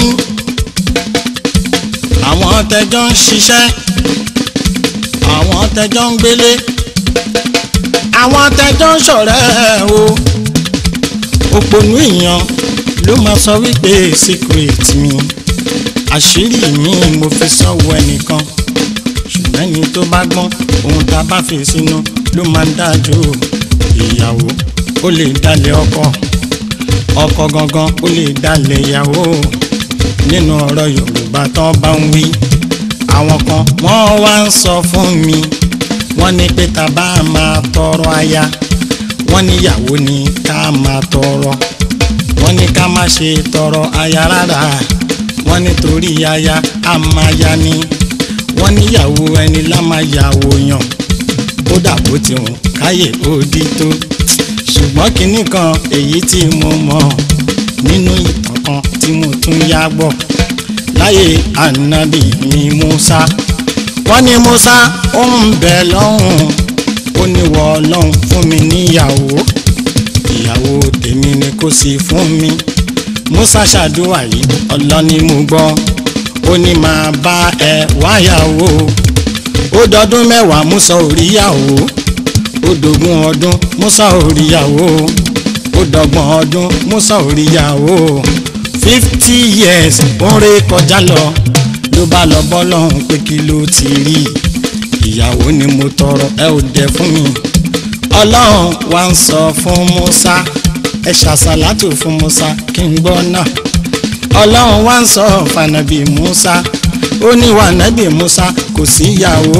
àwọn tẹjọ ń ṣiṣẹ́ àwọn tẹjọ ń gbélé àwọn tẹjọ ń ṣọ̀rẹ́ o òpònú èèyàn ló máa sọ wípé secret mi àṣírí mi mo fi sọ́wọ́ ẹnìkan ṣùgbọ́n ẹni tó bá gbọ́n ohun tá a bá fi sínú ló máa ń dájú ìyàwó ó lè dalẹ̀ ọkọ ọkọ gangan ó lè dalẹ̀ ìyàwó nínú ọ̀rọ̀ yorùbá tán bá ń wí àwọn kan wọ́n wá ń sọ fún mi wọ́n ní pé tá a bá máa tọrọ aya wọ́n níyàwó ni ká máa tọrọ wọ́n ní ká má ṣe tọrọ aya rárá wọ́n nítorí aya á máa ya ni wọ́n níyàwó ẹni lá máa yàwó yàn ó dàbò tí wọn káyè ó dí tó ṣùgbọ́n kinní kan èyí tí mo mọ̀ nínú ìtàn kan tí mo tún yá gbọ́ láyé ànábì mi Musa wọ́n ní Musa ó ń bẹ lọ́hùn ó ní wọ ọlọ́hun fún mi níyàwó ìyàwó tèmi ni kò sí fún mi Musa ṣàdúrà yìí ọlọ́ni mo gbọ́ ó ní máa bá ẹ wáyàwó ó dọdún mẹ́wàá Musa ò ríyàwó ó dógún ọdún Musa ò ríyàwó ó dọ́gbọ̀n ọdún Musa ò ríyàwó fifty years ó ń ré kọjá lọ ló bá lọ bọ́ lọ́hùn pé kí ló ti rí ìyàwó ni mo tọrọ ẹ ò dẹ fún mi ọlọ́run wá ń sọ fún Musa ẹ ṣàṣàlátù fún Musa kí n gbọ́ náà ọlọ́run wá ń sọ fànàbì Musa ó ní wà nábì Musa kò síyàwó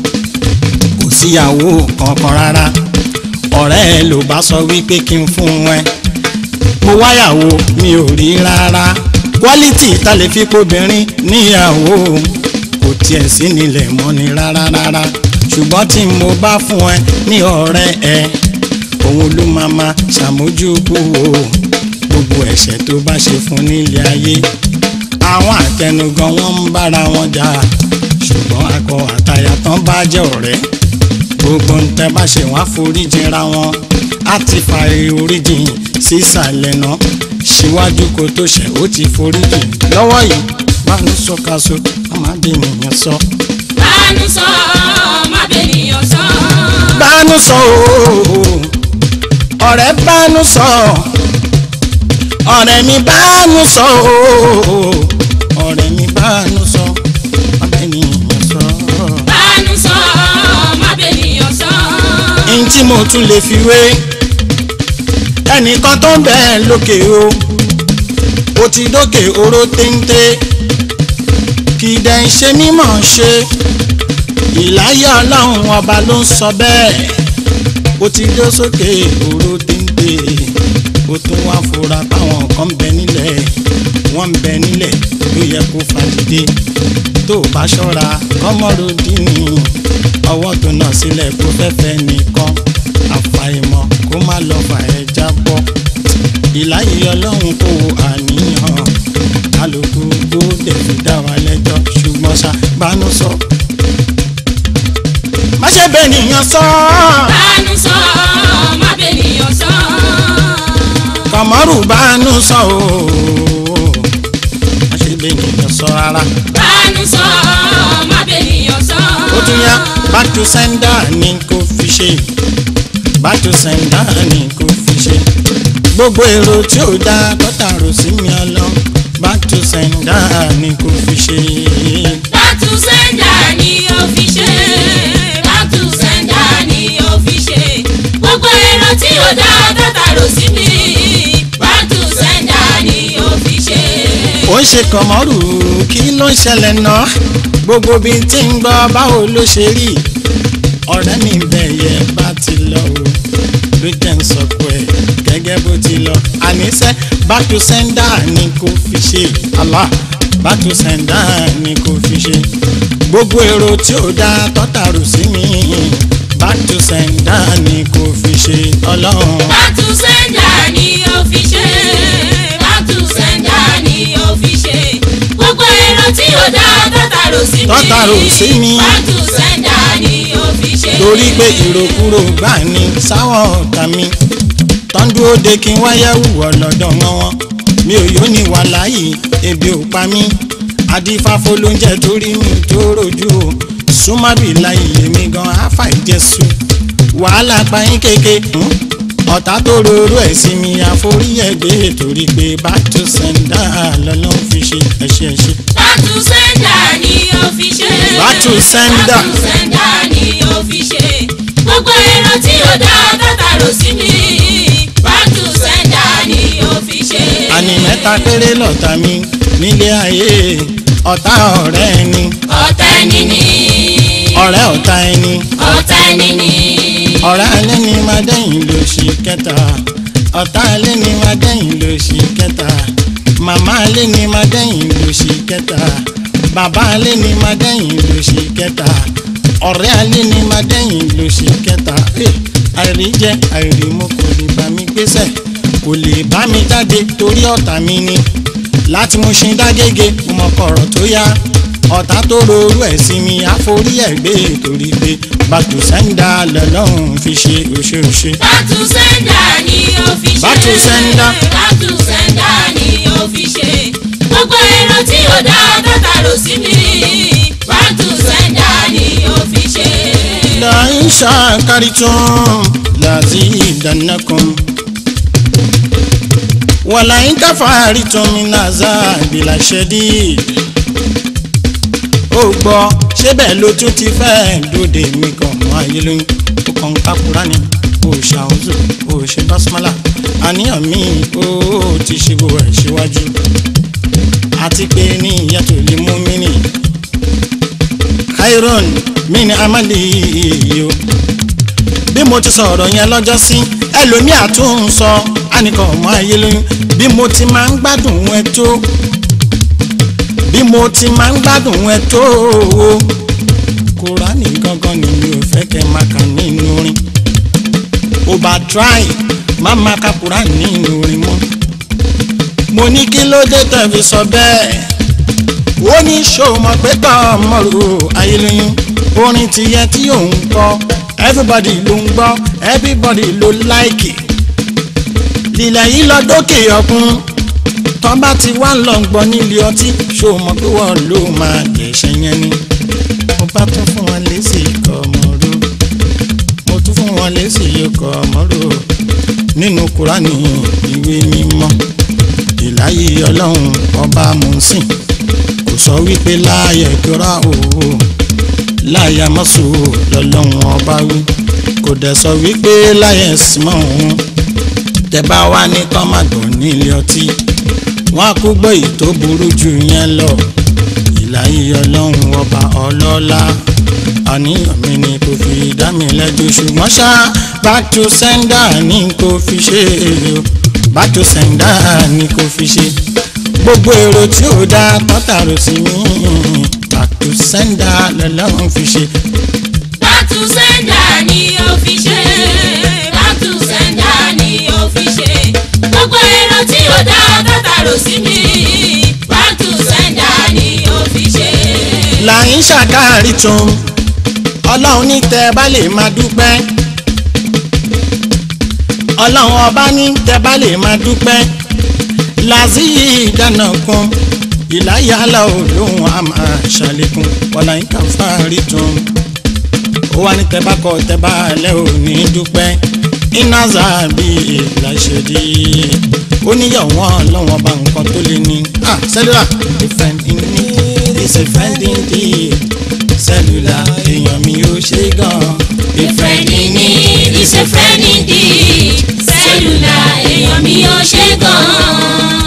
kò síyàwó kankan rárá ọ̀rẹ́ ẹ ló bá sọ wípé kí n fún ẹ mo wáyàwó mi ò rí rárá quality ta lè fi kóbìnrin níyàwó kò tiẹ̀ sí nílẹ̀ mọ́ ni rárá rárá ṣùgbọ́n tí mo bá fún ẹ ní ọ̀rẹ́ ẹ òun ló máa ma ṣàmójúkú o gbogbo ẹ̀ṣẹ̀ tó bá ṣe fún nílé ayé àwọn àtẹnugan wọn ń bára wọn jà ṣùgbọ́n akọ àtàyà tán bá jẹ́ ọ̀rẹ́ gbogbo ń tẹ́ bá ṣe wọ́n á foríjìnra wọn á ti fa oríjìn sísàlẹ̀ náà síwájú kó tó ṣẹ̀ ó ti foríjìn lọ́wọ́ yìí bá ní sọ́kaso ọmọdé nìyẹn sọ. bánú sọ má bènìyàn sọ. bánú sọ ooo ọ̀rẹ́ bánú sọ ọ̀rẹ́ mi bánú sọ ooo ọ̀rẹ́ mi bánú sọ ọmọdé nìyẹn sọ. bánú sọ má bènìyàn sọ. n tí mo tún lè fi wé ẹnìkan tó ń bẹ lókè o ó ti dókè oró téńté kì í dẹ̀ ń ṣe mímọ̀ ṣe ìláyà ọlọ́run ọba ló ń sọ bẹ́ẹ̀ ó ti dé sókè oró téńté ó tún wá fura táwọn kan ń bẹ nílẹ̀ wọ́n ń bẹ nílẹ̀ ló yẹ kó fàdídé tó o bá ṣọ́ra kọ́mọ́ròdínì ọwọ́ tó nà sílẹ̀ kó fẹ́fẹ́ nìkan àfàìmọ̀ kó má lọ fà ẹ́ jábọ́ ìláyé ọlọ́run kò wo àníyàn kálukú kó dẹ̀ fi dá wa lẹ́jọ́ ṣùgbọ́n ṣá bánú sọ. má ṣe bẹ́ẹ̀ nìyẹn sọ bánú sọ má bènìyàn sọ. kọ̀mọ́rù bánú sọ ooo má ṣe bẹ́ẹ̀ nìyẹn sọ rárá. bánú sọ má bènìyàn sọ. ó tún yá back to sender ni kò fi ṣe back to sender ni kò fi ṣe gbogbo èrò tí ò dá tọ́ta rò sí mi ọlọ́ back to sender ni kò fi ṣe. bátú sẹ́ńdà ni ó fi ṣe. bátú sẹ́ńdà ni ó fi ṣe. gbogbo èrò tí ó dá dátàrò sí mi. bátú sẹ́ńdà ni ó fi ṣe. ó ń ṣe kọ̀mọ́rù kí ló ń ṣẹlẹ̀ náà gbogbo bí n ti ń gbọ́ báwo ló ṣe rí ọ̀rẹ́ mi bẹ̀yẹ bá ti lọ o ló jẹ́ ń sọ pé gẹ́gẹ́ bó ti lọ àníṣe back to sender ni kò fi ṣe Allah back to sender ni kò fi ṣe gbogbo èrò tí ó dá tọ́tàrù sí mi back to sender ni kò fi ṣe ọlọ́run. bátú sẹ́ńdà ni ó fi ṣe. bátú sẹ́ńdà ni ó fi ṣe. gbogbo èrò tí ó dá dátàrò sí mi. Dátàrò sí mi. bátú sẹ́ńdà ni ó fi ṣe. torí pé ìròkúrò gbà ní sáwọn ọ̀tá mi tọ́ndú òde kí n wáyé wùwọ́ lọ́dọ̀ wọn wọn mi ò yóò ní wà láàyè ebi ò pa mí adífáfó ló ń jẹ torí mi tó rojú o súnmọ́bì láyé èmi gan áfà ìjẹsù wàhálà payín kéke hmm? ọ̀tá tó rorú ẹ̀ sí mi àforí ẹ̀gbẹ́ torí pé back to sender lọ́lọ́ fi ṣe ẹ̀ṣẹ̀ ẹ̀ṣẹ̀. bátú sẹ́ńdà ni ó fi ṣe. Back to sender. bátú sẹ́ńdà ni ó fi ṣe. gbogbo gbogbo èrò tí ò dá tátàrò sí mi bátú sẹ́ńdà ni ó fi ṣe. àní mẹ́ta péré lọ́tà mi nílé ayé ọ̀tá ọ̀rẹ́ ẹni ọ̀tá ẹni ni ọ̀rẹ́ ọ̀tá ẹni ọ̀tá ẹni ni ọ̀rẹ́ alẹ́ ni máa dẹ́yìn ló ṣì kẹta ọ̀tá alẹ́ ni máa dẹ́yìn ló ṣì kẹta màmá alẹ́ ni máa dẹ́yìn ló ṣì kẹta bàbá alẹ́ ni máa dẹ́yìn ló ṣì kẹta ọ̀rẹ́ alẹ́ ni máa dẹ́yìn ló ṣì kẹta Eh, àìrí jẹ àìrí mu kò lè bá mi gbéṣẹ́ kò lè bá mi jáde torí ọ̀tá mi ni láti mú ṣe dágége mo mọ kọ̀rọ̀ tó yá ọ̀tá tó rorú ẹ̀ sí mi àforí ẹ̀ gbé torí pé bàtò sẹ́ńdà lọ́lọ́run fi ṣe òṣèòṣe. bátú sẹ́ńdà ni ó fi ṣe. Bátú sẹ́ńdà. bátú sẹ́ńdà ni ó fi ṣe. gbogbo èrò tí ò dá tátàrò sí mi bátú sẹ́ńdà ni ó fi ṣe. لئن شكرتم لأزيدنكم ولئن كفرتم من عذاب لشديد ó gbọ́ ṣé bẹ́ẹ̀ ló tún ti fẹ́ dòde mi kan mọ́ ayé lóyún ó kàn ń kápúrá ni ó ṣàwùzù ó ṣe básímọ́là àníyàn mi ó ti ṣe bó ẹ̀ síwájú àti pé ní ìyá tó lè mú mi nìyí iron mi ni amali yo bí mo ti sọ̀rọ̀ yẹn lọ́jọ́ sí ẹlòmíà tún ń sọ ànìkan ọmọ ayé lóyún bí mo ti máa ń gbádùn ẹ tó bí mo ti máa ń gbádùn ẹ tó kúránì gangan ni mi ò fẹ́ kẹ́ máa kà nínú orin over try má máa ka kúránì nínú orin mọ́ mo ní kí ló dé tẹ̀ fi sọ bẹ́ẹ̀ ó ní ṣòmọ pé tán mọ̀rò ayélujára orin ti yẹ tí òun kọ everybody ló ń gbọ́ everybody ló láìkì lílẹ̀ yìí lọ dókè ọkùn tán bá ti wá lọ gbọ́ nílé ọtí ṣòmọ pé wọ́n ló máa jẹ̀ṣẹ̀ yẹn ni mo bá tún fún wọn lésì ikọ̀ ọmọdé mo tún fún wọn lésì ikọ̀ ọmọdé nínú kúránì ìwé mímọ́ ìláyé ọlọ́run ọba mùsìn kò sọ wípé láàyè kíra òwò láàyè mọ́sù lọ́lọ́run ọba wí kò dẹ̀ sọ wípé láàyè símọ́ òun tẹ́bá wá ní kọ́màdùn nílé ọtí wọ́n á kú gbọ́ èyí tó burú jù yẹn lọ ìláyé ọlọ́run ọba ọlọ́lá àníyàn mi ni kò fi dá mi lẹ́jọ́ ṣùgbọ́n ṣá back to sender ni kò fi ṣe o back to sender ni kò fi ṣe gbogbo èrò tí ò dá tọ́tàrò sí mi back to sender lọ́lọ́run fi ṣe. bátú sẹ́ńdà ni ó fi ṣe. bátú sẹ́ńdà ni ó fi ṣe. gbogbo èrò tí ò dá tátàrò sí mi bátú sẹ́ńdà ni ó fi ṣe. làyín ṣàkáàrí tún ọlọ́run ní tẹ́ bá lè máa dúpẹ́ ọlọ́run ọba ní tẹ́ bá lè máa dúpẹ́ làzíyì ìdáná kan ìláyàlá olóhùn a máa ṣàlékún ọ̀làyín kan fáàrí tún ó wà ní tẹ́ bá kọ tẹ́ bá lẹ́ ò ní dúpẹ́ iná zàbí ìlàṣẹ̀dí ó níyàwó ọlọ́run ọba nǹkan tó lé ní. ah sẹ́lúlà different in me is a friend indeed sẹ́lúlà èèyàn mi ò ṣe gan-an. A friend in need is a friend indeed. Sẹ́lúlà èèyàn mi ò ṣe gan-an.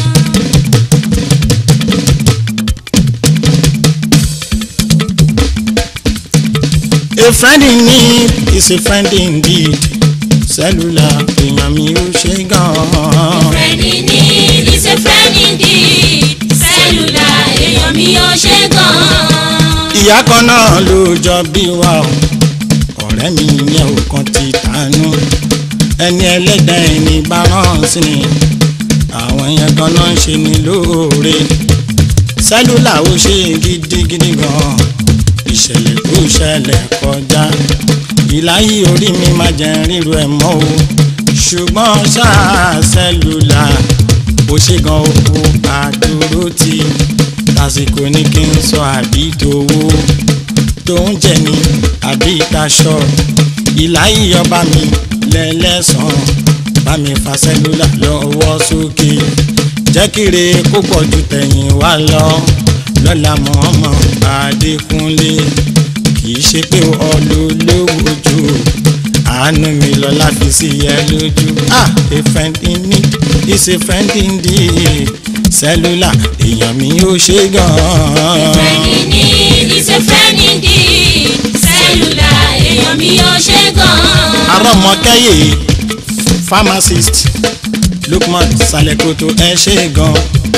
a friend in need is a friend indeed sẹ́lúlà èèyàn mi ò ṣe gan-an. Friend in need is a friend indeed. Sẹ́lúlà èèyàn mi ò ṣe gan-an. ìyá kan náà ló jọ bí wa o ọ̀rẹ́ mi yẹn ò kan ti tànú ẹni ẹlẹ́dàá ẹni bá rán sí ni àwọn yẹn gan náà ń ṣe ni lóore sẹ́lúlà ó ṣe gidigidi gan ìṣẹ̀lẹ̀ tó ṣẹlẹ̀ kọjá ìláyé orí mi máa jẹ́ ríru ẹ̀ mọ́ o ṣùgbọ́n ṣáà sẹ́lúlà ó ṣe gan oko àdúró ti lásìkò ní kí n sọ àbí tòwó tó ń jẹ ní àbí ìtaṣọ ìláyé ọba mi lẹ́lẹ́sàn bá mi fa sẹ́lúlà lọ́wọ́ sókè jẹ́ kíre kó pọ̀ ju tẹ̀yìn wá lọ lọ́la mọ́ọ́mọ́ adékúnlé kì í ṣe pé ọlọ́lọ́wọ́ jù àánú mi lọ́la fi sí ẹ lójú ah a friend in need is a friend indeed cellular èèyàn mi ò ṣe gan-an. Friend indeed is a friend indeed. Cellular èèyàn mi ò ṣe gan-an. arọ́mọkẹ́yẹ pharmacist lukman salekoto ẹ ṣe gan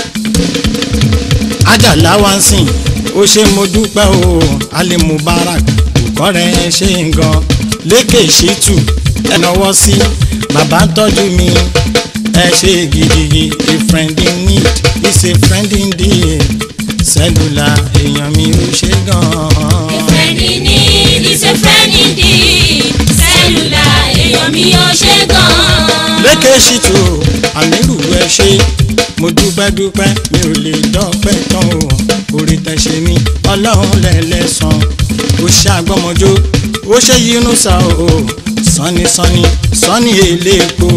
ajala wa ń sìn ó ṣe mo dúpẹ́ o ali mubarak kọ́rẹ́ ẹ ṣe gan lékè ṣítù ẹ náwó sí bàbá tọ́jú mi ẹ ṣe gidigidi a friend in need is a friend indeed cellular èèyàn mi ò ṣe gan. Friend indeed is a friend indeed. Cellular èèyàn mi ò ṣe gan-an. lékè ṣìtò àmírù ẹ ṣe mo dúpẹ́ dúpẹ́ mi ò lè dọ́pẹ́ tán o orí tẹ̀sẹ̀ mi ọlọ́run lẹ́lẹ́sàn ó ṣe àgbọ́mọjó ó ṣe yínú sa o sanni sanni sanni eléèpo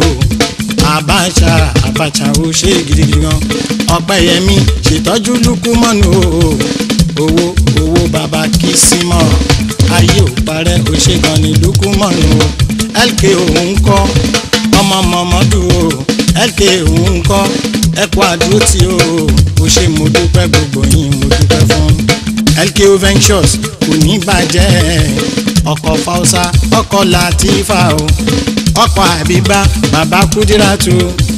abacha abacha ó ṣe gidigidi gan ọpẹ́yẹmí ṣètọ́jú lukumọ́nù o owó owó bàbá kìsímọ́ ayé ò parẹ́ ó ṣe gan ní lukumọ́nù o lk òun kọ́ ọmọ mọ̀mọ́dù o lk òun kọ́ ẹ̀kọ́ àdúró tí o ó ṣe mo dúpẹ́ gbogbo yín mo dúpẹ́ fún lko ventures kò ní bàjẹ́ ọkọ̀ fausa ọkọ̀ latifa o ọkọ̀ àbíbá bàbá kúdíràtù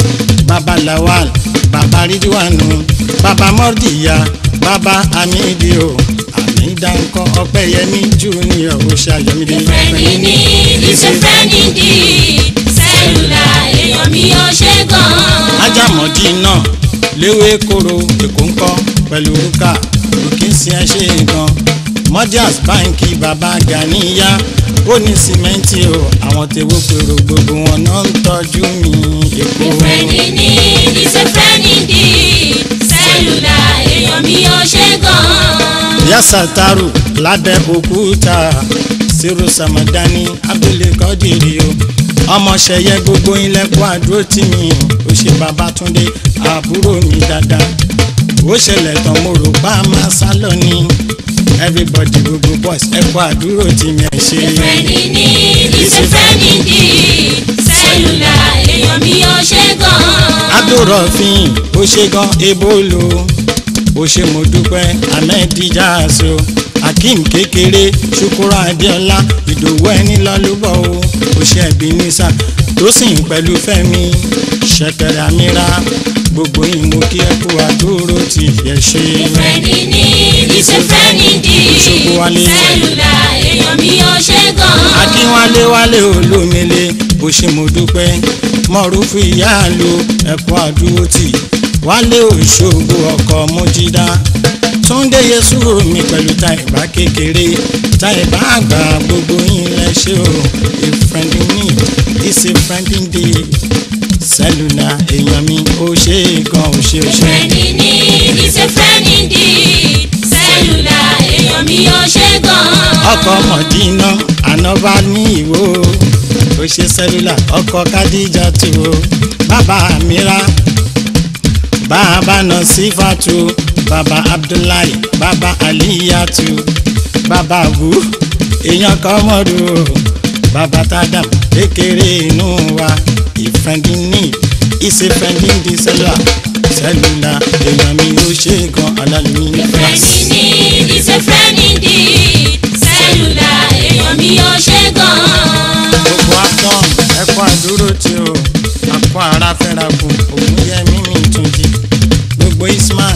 bàbá lawal bàbá ridwanu bàbá mọ́rdìyà bàbá amídì o àmìdá ńkọ́ ọpẹ́yẹmí junior ó ṣàyẹmídé Friend indeed is a friend indeed. Cellular èèyàn mi ò ṣe gan-an. ajámọ̀dí náà léwé kóró èkó ńkọ́ pẹ̀lú rúkà òkè sí ẹ ṣe gan modias báńkì bàbá ganiya ó ní sìmẹ́ǹtì o àwọn tèwó pèrò gbogbo wọn náà ń tọ́jú mi èkó. Friend indeed is a friend indeed. Cellular èèyàn mi ò ṣe gan-an. ìyá sàtàrù lábẹ́ òkúta sírù sàmàdání abdulkadiri o ọmọṣẹyẹ gbogbo ilẹ̀kùn àdúró tì mí ó ṣe babatunde àbúrò mi dáadáa ó ṣẹlẹ̀ tán mo rò pa máa sá lọ ní everybody gbogbo boys ẹ̀kọ́ àdúró tì mí ẹ̀ ṣe. Friend indeed is a friend indeed. Cellular èèyàn mi ò ṣe gan-an. abdulrafin ó ṣe gan ebolo ó ṣe mo dúpẹ́ ahmed jaso akeem kékeré ṣukura adéọlá ìdòwú ẹni lọ́lúbọ̀ o ó ṣe ẹ̀bí nísà tó sì ń pẹ̀lú fẹ́mi ṣẹ̀kẹ̀rẹ̀ àmìra gbogbo yín mo kí ẹ kú àdúró tí ẹ ṣe. Friend indeed is a friend indeed. Òṣogbo wálé. Cellular èèyàn mi ò ṣe gan-an. akínwálé wálé olómele bó ṣe mo dúpẹ́ mọ̀rúfù ìyáàlú ẹ̀kọ́ àdúró tì wálé òṣogbo ọkọ̀ mojídá túndé yẹsù mi pẹ̀lú táìbá kékeré táìbá àgbà gbogbo yín lẹ́ṣẹ̀ o a friend in need is a friend indeed sẹ́lúlà èèyàn mi ó ṣe é gan ó ṣe ó ṣe. Friend indeed is a friend indeed. Cellular èèyàn mi ò ṣe gan-an. ọkọ̀ mọ̀dínà ànábà ní ìwò ó ṣe sẹ́lúlà ọkọ̀ kádíjà tó o bàbá mira bàbá nọsífàtú bàbá abdullahi bàbá aliyatu bàbá abu èèyàn kan mọ́dù o bàbá tádàm kékeré inú wa ìfẹ́ndínní ìsèfẹ́ndínní sẹ́lúlà sẹ́lúlà èèyàn mi ó ṣe é gan alálùmí ní Friend france. indeed is a friend indeed. Cellular èèyàn mi ò ṣe gan-an. gbogbo afọ́n ẹ̀kọ́ àdúró tí o àpò ara fẹ́ra kù òun yẹ mímì tún jí gbogbo isman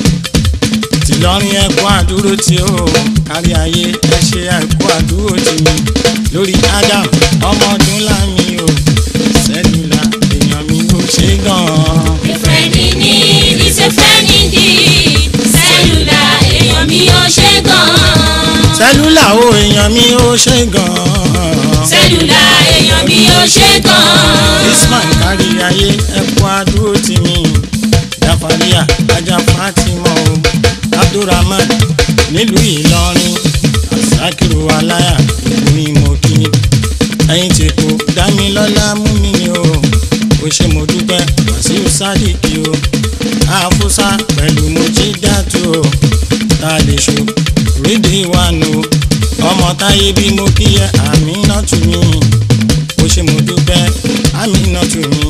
tìlọrin ẹ̀kọ́ àdúró tí o kárí ayé ẹ ṣe ẹ̀kọ́ àdúró tì mí lórí adam ọmọ ọdún lámì o sẹ́lúlà èèyàn mi ò ṣe gan-an. A friend indeed is a friend indeed. Cellular èèyàn mi ò ṣe gan-an. sẹ́lúlà o èèyàn mi ò ṣe gan-an. Cellular èèyàn mi ò ṣe gan-an. isman kárí ayé ẹ̀kọ́ àdúró tì mí jafaria ajá fatima o abdulrahman nílùú ìlọrin asakiru aláyà ìlú ìmọ̀kí ẹ̀yìn tí kò dámilọ́lá mú mi ni o ó ṣe mo dúpẹ́ wàsíù sádìkì o àfúsá pẹ̀lú mojídàtú o tá a lè ṣo rídìí wánu ọmọ táyé bí mo kí ẹ àmì náà tù mí ṣe mo dúpẹ́ amínà tù mí.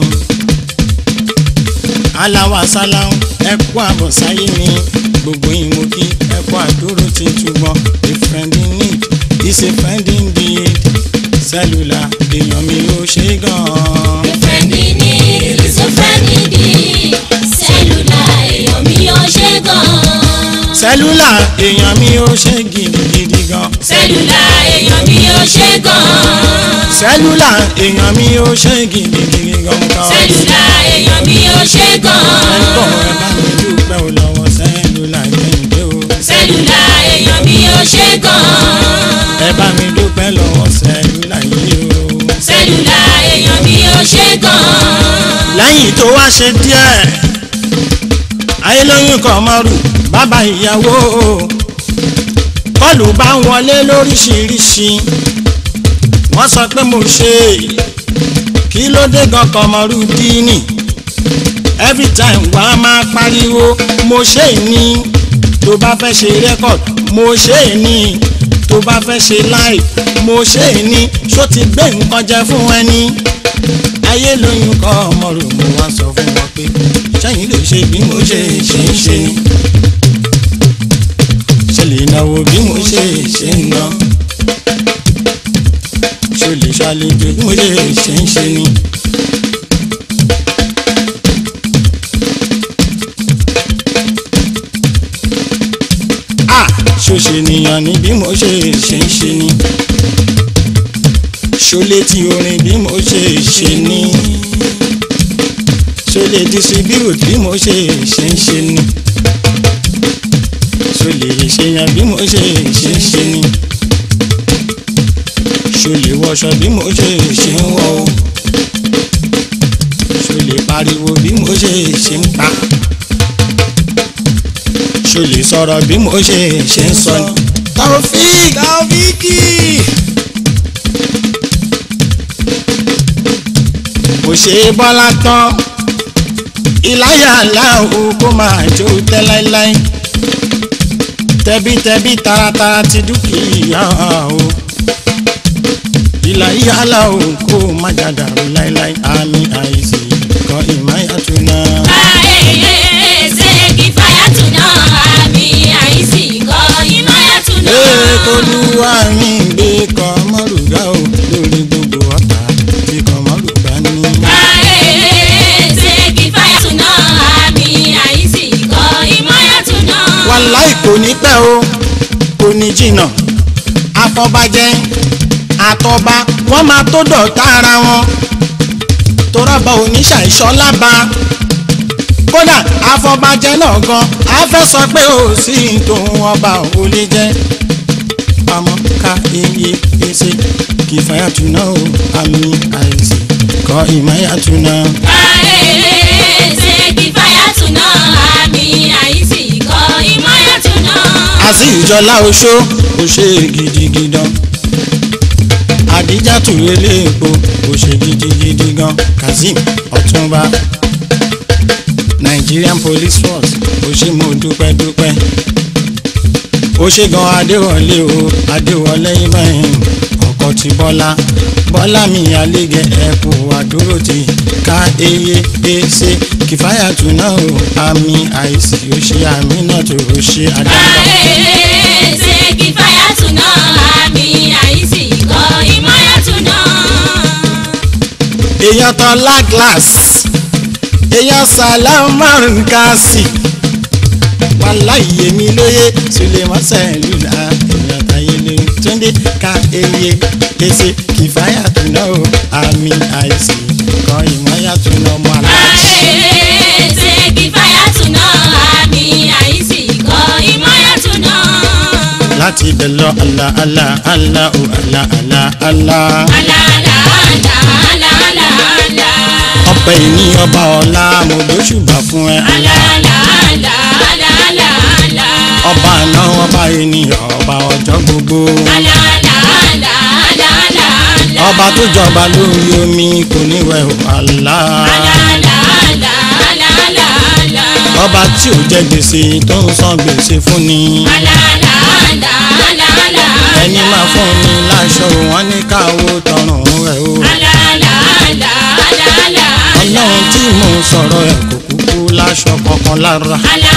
aláwa sáláhùn ẹ kú àbọ̀ sáyé mi gbogbo yín mo kí ẹ kú àdúró tí túbọ̀ a friend in need is a friend indeed cellular èèyàn mi ò ṣe gan-an. Fẹ́ni ní ìrísọ́fẹ́ni di sẹ́lúlà èèyàn mi ò ṣe gan-an. cellular èèyàn mi ò ṣe gidigidi gan. Sẹ́lúlà èèyàn mi ò ṣe gan-an. cellular èèyàn mi ò ṣe gidigidi gan. Sẹ́lúlà èèyàn mi ò ṣe ẹ̀kọ́ gan-an. ẹ bá mi dúpẹ́ ò lọ́wọ́ cellular kẹ́hìndé o. Sẹ́lúlà èèyàn mi ò ṣe gan-an. ẹ bá mi dúpẹ́ lọ́wọ́ cellular yìí o. Sẹ́lúlà èèyàn mi ò ṣe gan-an. lẹ́yìn tó wá ṣe díẹ̀ ayélóyún kan mọ́rù bàbá ìyàwó kọlù bá ń wọlé lóríṣiríṣi wọ́n sọ pé mo ṣe kí ló dé gan kan mọ́rù díìnì every time wà á máa pariwo mo ṣe ní tó bá fẹ́ ṣe record mo ṣe ní tó bá fẹ́ ṣe live mo ṣe ní ṣó ti gbé nǹkan jẹ fún ẹni ayé lóyún kọ́ ọmọ rò mo wá sọ fún wọn pé sẹ́yìn lè ṣe bí mo ṣe ṣe ń ṣe ni ṣe lè náwó bí mo ṣe ṣe ń ná ṣe lè ṣàlejò bí mo ṣe ṣe ń ṣe ni. Ah, ṣó ṣe nìyàn ni bí mo ṣe ṣe ń ṣe ni ṣọlẹ tí orin bí mo ṣe ṣe ní ṣọlẹ distribute bí mo ṣe ṣe ń ṣe ní ṣọlẹ ṣèyàn bí mo ṣe ṣe ń ṣe ní ṣọlẹ wọṣọ bí mo ṣe ṣe ń wọ o ṣọlẹ pariwo bí mo ṣe ṣe ń pa ṣọlẹ sọ̀rọ̀ bí mo ṣe ṣe ń sọ ní. Taofik Taofiki. kò ṣe é bọ́lá tán ìláyà aláwo kó máa jó tẹ́ láíláí tẹbítẹbí taratara ti dúkìá o ìláyà aláwo kó má jàdàrú láíláí àmì àìsí kan ìmáyàtú náà. Ayẹyẹ ṣe kí fàyàtù náà àmì àìsí kọ́ ìmáyàtù náà. ee tolúwa mi gbé kọ́ mọ́rùgá o lórí gbogbo ọ̀tá tí kọ́ mọ́rùgá ní. Ayẹyẹ ṣe kí fàyàtù náà àmì àìsí kọ́ ìmáyàtù náà. wàláì kò ní pẹ́ o kò ní jìnnà afọbajẹ àtọba wọ́n máa tó dọ̀tá ara wọn torọ́bà oníṣàìṣọ́lába kódà afọbajẹ náà gan a fẹ́ sọ pé ó sì ń tòun ọba ò lè jẹ́ pamọ́ ká iye pèsè kì í fàyàtú náà o àmì àìsí kọ́ ìmáyàtú náà. Ayẹyẹ ṣe kí fàyàtù náà àmì àìsí kọ́ ìmáyàtù náà. àti ìjọlá oṣó kò ṣe gidigidan àdíjàtú eléèpo kò ṣe gidigidi gan kazeem ọ̀túnba nigerian police force kò ṣe mo dúpẹ́ dúpẹ́ ó ṣe gan adéwọlé o adéwọlé ibrahim ọkọ ti bọ́lá bọ́lá mi àlégẹ ẹ̀kú àdúró ti ká eye ẹsẹ kìfáyàtú náà o àmì àìsí ó ṣe àmì náà tó ó ṣe àdáńdá. Ayẹyẹ ṣe kí fàyàtù náà àmì àìsí kọ́ ìmáyàtù náà. èèyàn tán láglas èèyàn sàlámàn kásì wàláyé mi lóye suleman sẹ́lúlà èèyàn táyé lóyún túndé ká eye èsè kìfáyà tó náà o àmì àìsí kan ìmọ̀yà tó náà mọ́ aláàjì. Ayẹyẹ ṣe kí fàyàtù náà àmì àìsí kọ́ ìmáyàtù náà. láti ibẹ̀ lọ àlà àlà àlà ò àlà àlà àlà. Àlàálà àlà àlà àlà àlà. ọpẹ́ ìní ọba ọlá mo gbóṣùbà fún ẹ. Àlàálà àlà àlà àlà àlà. ọba àná ọba ènìyàn ọba ọjọ́ gbogbo. Àlàálà àlà àlà àlà àlà. ọba tó jọba lórí omi kò ní wẹ̀ ò àlá. Àlàálà àlà àlà àlà àlà. ọba tí ò jẹ gbèsè tó ń san gbèsè fún ni. Àlàálà àlà àlà àlà. ẹni máa fún ni láṣọ wọn ní káwó tọrùn rẹ o. Àlàálà sọ̀rọ̀ ẹ̀ kò kúkú láṣọ kankan lára.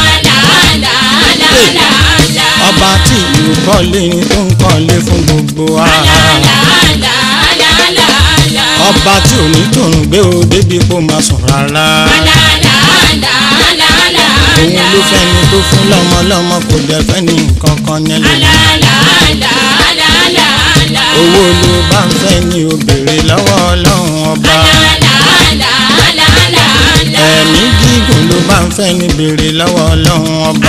ọba tí ìlú kọ́lé ni tó ń kọ́lé fún gbogbo wa. ọba tí ò ní tòun gbé o débi kó máa sùn rárá. òun ló fẹ́ni tó fún lọ́mọ lọ́mọ kò dẹ̀ fẹ́ni nǹkan kan nílẹ̀. owó ló bá ń fẹ́ ni o béèrè lọ́wọ́ ọlọ́run ọba. ẹ̀mí gígùn ló bá ń fẹ́ ni béèrè lọ́wọ́ ọlọ́run ọba.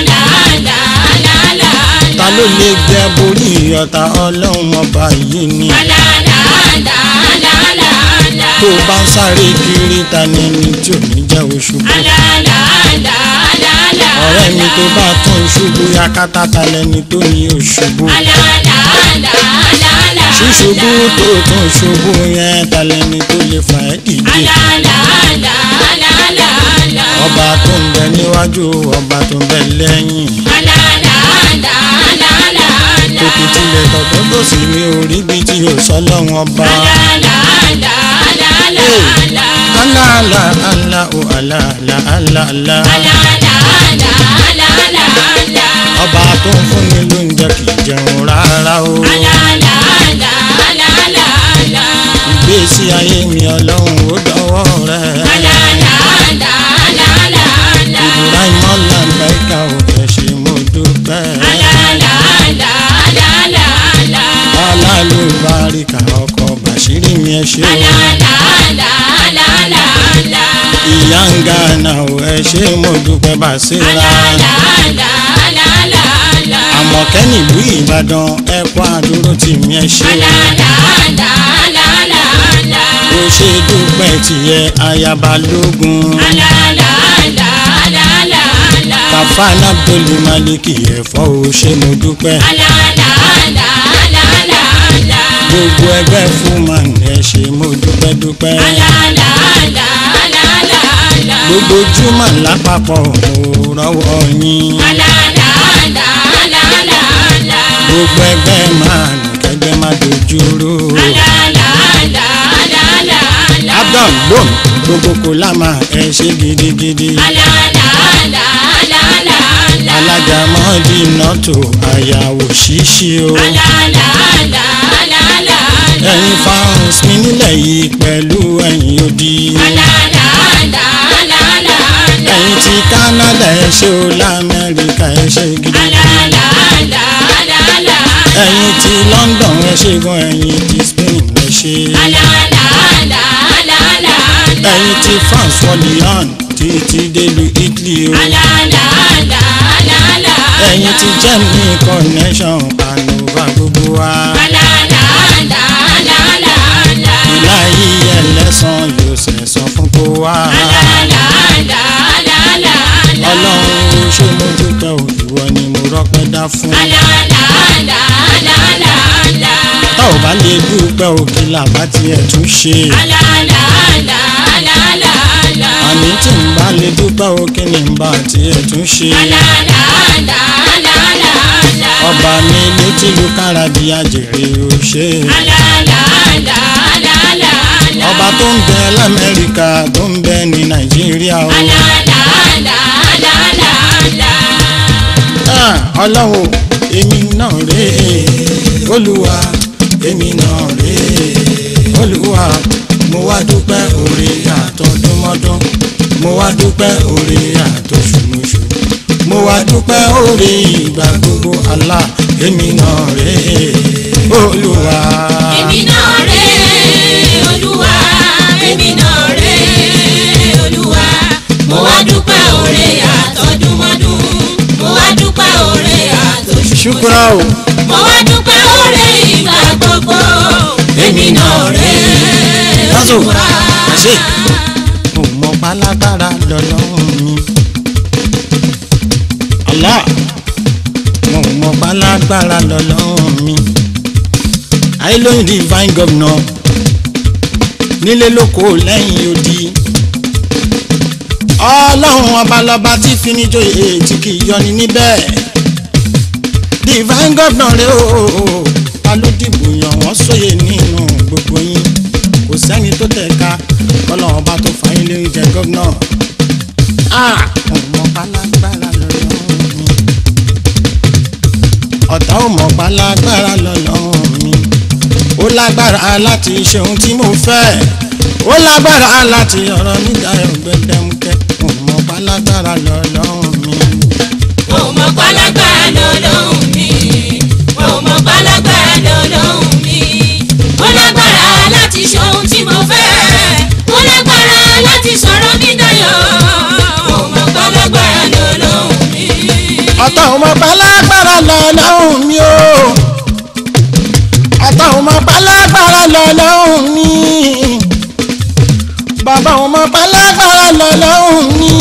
ta ló lè gbẹ borí ọ̀tá ọlọ́run ọba yìí ni. tó o bá ń sáré kiri ta ni ẹni tí ò ní jẹ́ oṣù bọ̀. ọ̀rẹ́ mi tó bá tún ṣubú yakata ta lẹni tó ní oṣubú. ṣíṣubú tó tún ṣubú yẹn ta lẹni tó lè fà ẹ́ dìde. ọba tó ń bẹ níwájú ọba tó ń bẹ lẹ́yìn. tòkì tilẹ̀ tọ̀tọ̀ tó sì mi ò rí bí tí yóò sọ lọ́wọ́n ọba. aláàlá àlá ò aláàlá àlá àlá. ọba tó ń fún mi lóúnjẹ kì í jẹun rárá o. ìgbésí ayé mi ọlọ́run ó dọwọ́ rẹ̀. ìdúrà ìmọ̀lá mẹ́ka ò fẹ́ ṣe mo dúpẹ́. alálùbáríkà ọkọ̀ bàṣírí mi ẹ ṣe o. ìyá ń gánà ò ẹ ṣe mo dúpẹ́ bàṣírà. àmọ̀kẹ́ nílùú ìbàdàn ẹ kó àdúró tì mí ẹ ṣe o. ó ṣe dúpẹ́ tìyẹ ayaba lógun. kàfáànà abdul maliki ẹ̀fọ́ ò ṣe mo dúpẹ́. gbogbo ẹgbẹ́ fún man ẹ ṣe mo dúpẹ́ dúpẹ́. gbogbo júmọ̀ lápapọ̀ mo rọ́wọ́ yín. gbogbo ẹgbẹ́ máa nù kẹgbẹ́ má dojúrú. abdul lom gbogbo kò lámà ẹ ṣe gidigidi. alájà mọ́ọ̀dì nọ́tò àyàwó ṣíṣí o. ẹ̀yin fans mi nílẹ̀ yìí pẹ̀lú ẹ̀yin odi. ẹ̀yin ti Canada ẹ ṣe o lamẹ́ríkà ẹ ṣe gidigidi. ẹ̀yin ti London ẹ ṣe gan ẹ̀yin ti Spain ẹ ṣe. ẹ̀yin ti France wọlíọ̀n títí délu Italy o. ẹ̀yin ti Germany connection ànúbà gbogbo wa. ìlà yìí ẹlẹ́sàn yóò sẹ̀sán fún kó wá. ọlọ́run ṣé mo dúpẹ́ o ìwọ ni mo rọ́pẹ́ dá fún. tá ò bá lè dúpẹ́ o kí làbá tiẹ̀ tún ṣe. àní tí n bá lè dúpẹ́ o kí ni n bá tiẹ̀ tún ṣe. ọba mi létí lu kára bí ajèrè o ṣe. ọba tó ń bẹ lamẹ́ríkà tó ń bẹ ní nàìjíríà o. Ah, ọlọ́run èmi náà rèé olúwa èmi náà rèé olúwa mo wá dúpẹ́ oore àtọdúnmọ́dún mo wá dúpẹ́ oore àtọṣùmọṣù mo wá dúpẹ́ oore ìgbà gbogbo Allah èmi náà rèé olúwa. èmi náà rè é olúwa èmi náà rè é olúwa mo wá dúpẹ́ oore àtọdúnmọ́dún mo wá dúpẹ́ oore àtòṣùmọ́ṣù ṣùkúrà o mo wá dúpẹ́ oore ìgbà gbogbo èmi náà rè é lásò olúwa. ṣe mo mọ pálágbára lọ́lọ́run mi Allah mo mọ pálágbára lọ́lọ́run mi àìlóyìn divine governor nílé lóko lẹ́yìn odi ọlọ́run ọba lọ́ba tí finijoyè tí kì í yọni níbẹ̀ divine governor rẹ o ta ló dìbò yàn wọ́n sóye nínú gbogbo yín kò sẹ́ni tó tẹ̀ka kọ́lọ́run ọba tó fà yín lórí jẹ gómìnà náà Ah, ọmọ pálágbára lọ́lọ́run mi ọ̀tá ò mọ̀ pálágbára lọ́lọ́run mi ó lágbára láti ṣe ohun tí mo fẹ́ ó lágbára láti ọ̀rọ̀ nígbà ẹ̀gbẹ́dẹ́mukẹ́ ọmọ pálágbára lọ́lọ́run mi. mo mọ pálágbára lọ́lọ́hún mi mo mọ pálágbára lọ́lọ́hún mi ó lágbára láti ṣe ohun tí mo fẹ́ ó lágbára láti sọ̀rọ̀ mi dayọ̀ mo mọ pálágbára lọ́lọ́hún mi. ọ̀tá ò mọ̀ pálágbára lọ́lọ́run mi o ọ̀tá ò mọ̀ pálágbára lọ́lọ́run mi bàbá ò mọ̀ pálágbára lọ́lọ́run mi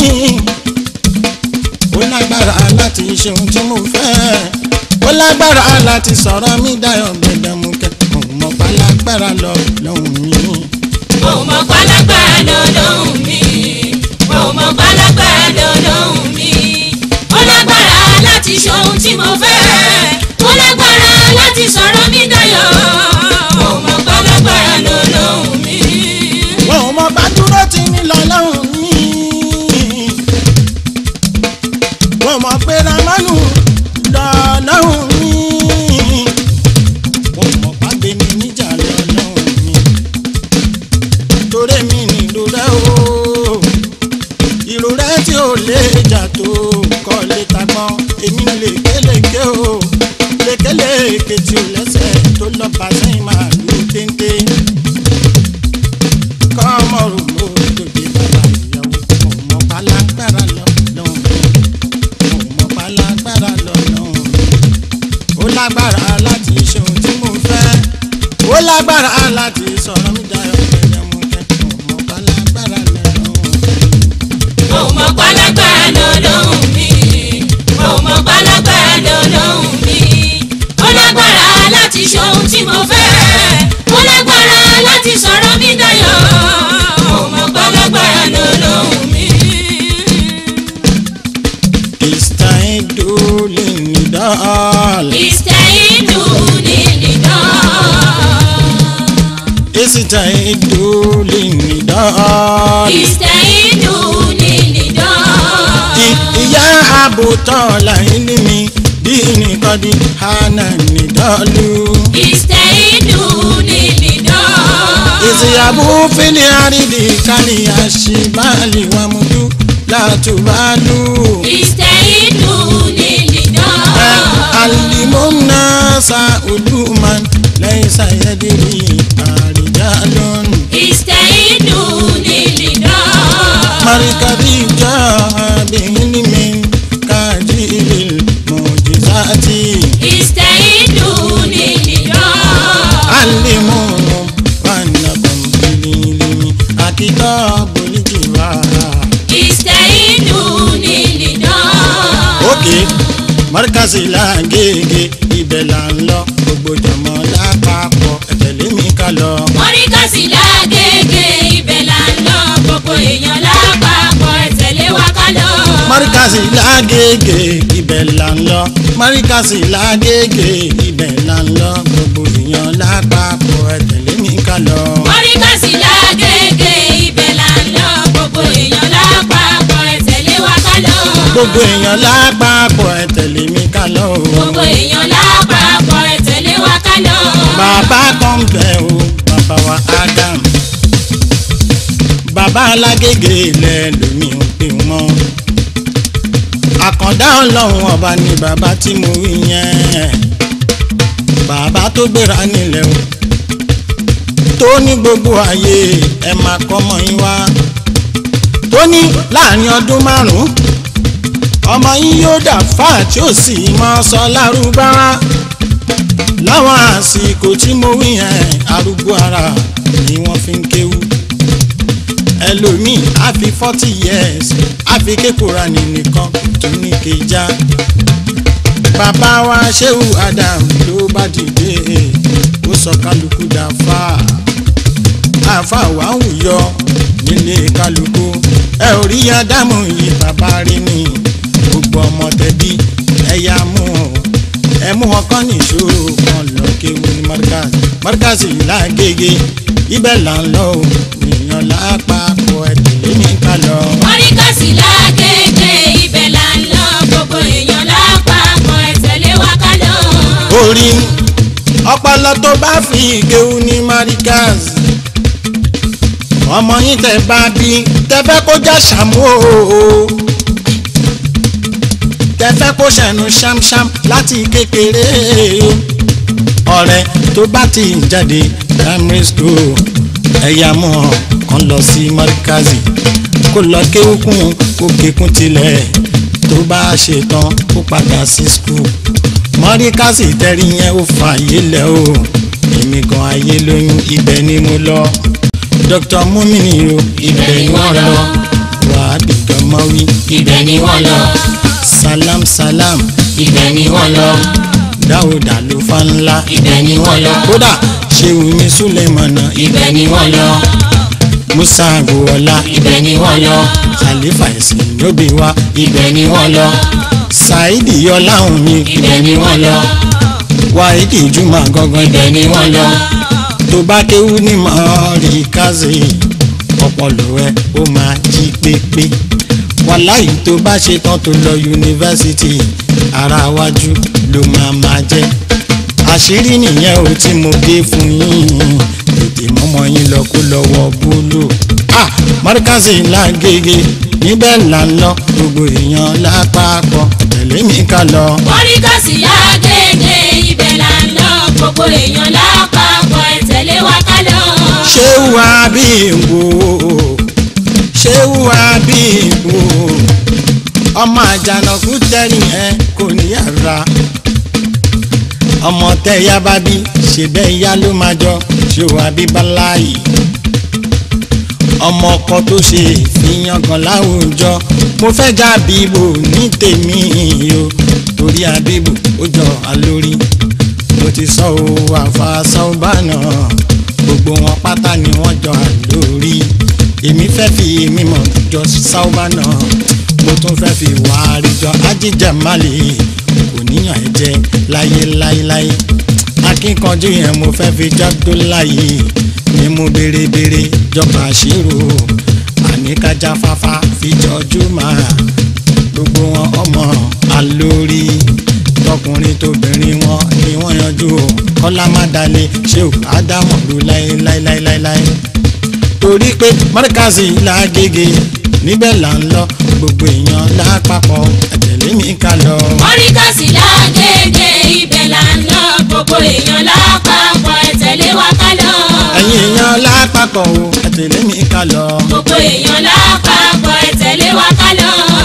ó lágbára láti ṣe ohun tí mo fẹ́ ó lágbára láti sọ̀rọ̀ mi dayọ̀ gbẹdẹmukẹ́ ò mọ̀ pálágbára lọ́lọ́run mi. mo mọ pálágbára lọ́lọ́hún mi mo mọ pálágbára lọ́lọ́hún mi ó lágbára láti ṣe ohun tí mo fẹ́ ó lágbára láti sọ̀rọ̀ mi dayọ̀ mo mọ pálágbára lọ́lọ́hún mi. wọn ò mọ bá dúró tí ní lọ́lọ́run mi. wọn mọ pé ramanu lọ́lọ́run mi. wọn mọ bá gbé mi níjà lọ́lọ́run mi. torí mi nílò rẹ o. ìró rẹ tí ò lè jà tó kọ́ lè tagbọ́n èmi lèkélèké o. lékelèké tí ò lẹ́sẹ̀ tó lọ́ọ́ bá sẹ́yìn máa lù téńté kọ́mọ̀rù mo lòdì bàbá ìyàwó ọmọ palágbára lọ lọ́hùn ọmọ palágbára lọ lọ́hùn ó lágbára láti ṣe ohun tí mo fẹ́ ó lágbára láti sọ̀rọ̀ mi dayọ̀ pẹ̀lẹ́ mo fẹ́ ọmọ palágbára lọ lọ́hùn. mo mọ pálágbára lọ́lọ́hún mi mo mọ pálágbára lọ́lọ́hún mi ó lágbára láti ṣe ohun tí mo fẹ́ ó lágbára láti sọ̀rọ̀ mi dayọ̀ mo mọ pálágbára lọ́lọ́hún mi. ìsìtàìdó lè ní dọ́ọ̀lì ìsẹ̀yìndù ní nìdán. ìsìtàìdó lè ní dọ́ọ̀lì. ìsẹ̀yìndù ní nìdán. ìyá àbútọ́ làyín ní mi bí nìkan di hànà nìdọ́lù. ìsẹ̀yìndù ní nìdán. ìsìyàbù fílẹ̀ àrídì kálí àṣìbáàlì wà múdú látùbálù. ìsẹ̀yìndù ní nìdán. alimuna sa uluman lẹ́yìn sayẹ́dìrì àríjálọ́n. ìsẹ̀yìndù ní nìdán. marikadi jọ abihilimi kájílì mọ̀jísáàtì. ìsẹ̀yìndù ní nìdán. alimu wanakum bililimi akitọ bolijiwa. ìsẹ̀yìndù ní nìdán. òkè mọ́ríkàsì làgègè ibẹ̀ là ń lọ gbogbo jọmọ lápapọ̀ ẹ̀tẹ̀lé mi ká lọ. mọ́ríkàsí lágége ibẹ̀ là ń lọ gbogbo èèyàn lápapọ̀ ẹ tẹ̀lé wa ká lọ. mọ́ríkàsì làgègè ibẹ̀ là ń lọ mọ́ríkàsì làgègè ibẹ̀ là ń lọ gbogbo èèyàn lápapọ̀ ẹ̀tẹ̀lé mi ká lọ. mọ́ríkàsí lágége ibẹ̀ là ń lọ gbogbo èèyàn lápapọ̀ ẹ tẹ̀lé wa ká lọ. gbogbo èèyàn lápapọ̀ ẹ̀tẹ̀lé mi ká lọ. gbogbo èèyàn lápapọ̀ ẹ tẹ̀lé wa ká lọ. bàbá kan bẹ̀ o bàbá wa Adam bàbá alágége ilẹ̀ lómi ò pè wọ́n àkàndá ọlọ́run ọba ni bàbá tí mo wí yẹn bàbá tó gbéra nílẹ̀ o tó ní gbogbo ayé ẹ máa kọ́mọ yín wá tó ní láàrin ọdún márùn-ún ọmọ yín yóò dà fáà tí ó sì máa sọ lárúbáwá láwọn àsìkò tí mo wí yẹn arúgbó ara ni wọ́n fi ń kéwú ẹlòmíì á fi forty years á fi kékòrà ní nìkan tó ní kéjà bàbá wa ṣéwù Adam ló bá dìde ó sọ kálukú dáfà àfà wà ń wùyọ nílé kálukú ẹ ò rí Ádámù yìí bàbá rí ni gbogbo ọmọ tẹbí ẹyà mú ọ ẹ mú wọn kọ́ nìṣó kan lọ kéwu ní Markaz Markaz yìí lágége ibẹ̀ là ń lọ ò èèyàn lápapọ̀ ẹ̀ tẹ̀lé mi ká ká lọ. mọ́ríkàsì lágége ibẹ̀ là ń lọ gbogbo èèyàn lápapọ̀ ẹ tẹ̀lé wa ká lọ. orí ọpọlọ tó bá fi ìgéwu ní marikaz ọmọ yín tẹ bá bí tẹ fẹ́ kó já ṣàmú o tẹ fẹ́ kó ṣẹnu ṣámṣám láti kékeré ọ̀rẹ́ tó bá ti ń jáde primary school ẹ̀yà mọ́ kan lọ sí marikazi kó lọ kéwùkún kó kékun tilẹ̀ tó bá ṣe tán kó padà sí school mọ́ríkàsì tẹ́rí yẹn ó fa ayé lẹ̀ o èmi gan ayé lóyún ibẹ̀ ni mo lọ dr mumini o ibẹ̀ ni wọ́n lọ wàhábì dọ́mọ́wí ibẹ̀ ni wọ́n lọ salam salam ibẹ̀ ni wọ́n lọ dáwòdà ló fa ńlá ibẹ̀ ni wọ́n lọ kódà ṣéwùmí súlẹ̀mọ̀nà ibẹ̀ ni wọ́n lọ musa agboola ibẹ̀ ni wọ́n lọ khalifa ẹ̀sìn lóbi wa ibẹ̀ ni wọ́n lọ saidi yọláhùn mi ibẹ̀ ni wọ́n lọ wáìdì jùmọ̀ gangan ibẹ̀ ni wọ́n lọ tó bá kéwú ní mọ́ọ̀rì kazi ọpọlọ ẹ ó máa jí pépé wàláyé tó bá ṣe tán tó lọ yunifásitì ara wájú ló máa máa jẹ àṣírí nìyẹn ò tí mo gé fún yín tètè mọ́mọ́ yín lọ kó lọ́wọ́ búlò ah mọ́ríkàsì lágége níbẹ̀ là ń lọ gbogbo èèyàn lápapọ̀ tẹ̀lé mi ká lọ. mọ́ríkàsì lágége ibẹ̀ là ń lọ gbogbo èèyàn lápapọ̀ ẹ tẹ̀lé wa ká lọ. ṣé wà bí wò ṣé wà bí wò ọmọ àjànàkú tẹ́rìn ẹ kò ní ara ọmọ tẹ́yà bá bí ṣe bẹ́ẹ̀ yá ló máa jọ ṣé wà bí báláyì ọmọ ọkọ tó ṣe ìfihàn kan láwùjọ mo fẹ́ já bíbò ní tèmi o torí àbíbò ó jọ àlórí mo ti sọ o àfàṣọ bánà gbogbo wọn pátá ni wọ́n jọ àlórí èmi fẹ́ fi mímọ̀ jọ sáúbánà mo tún fẹ́ fi wàárí jọ ajíjàmálè kò níyàn ẹ jẹ láyé láyéláyé akínkanjú yẹn mo fẹ́ fi jágbó láyé ni mo béèrè béèrè jọba àṣírò àníkájá fáfá fi jọjú máa gbogbo wọn ọmọ alórí tọkùnrin tóbìnrin wọn ni wọn yanjú o kọlá má dalẹ̀ ṣé o ádámọ̀ ló láéláéláéláé torí pé mọ́ríkàsì làgègè níbẹ̀ là ń lọ gbogbo èèyàn lápapọ̀ àtẹ̀lé mi ká lọ. mọ́ríkàsì lágége ibẹ̀ là ń lọ gbogbo èèyàn lápapọ̀ ẹ tẹ̀lé wa ká lọ. ẹ̀yin èèyàn lápapọ̀ o àtẹ̀lé mi ká lọ. gbogbo èèyàn lápapọ̀ ẹ tẹ̀lé wa ká lọ.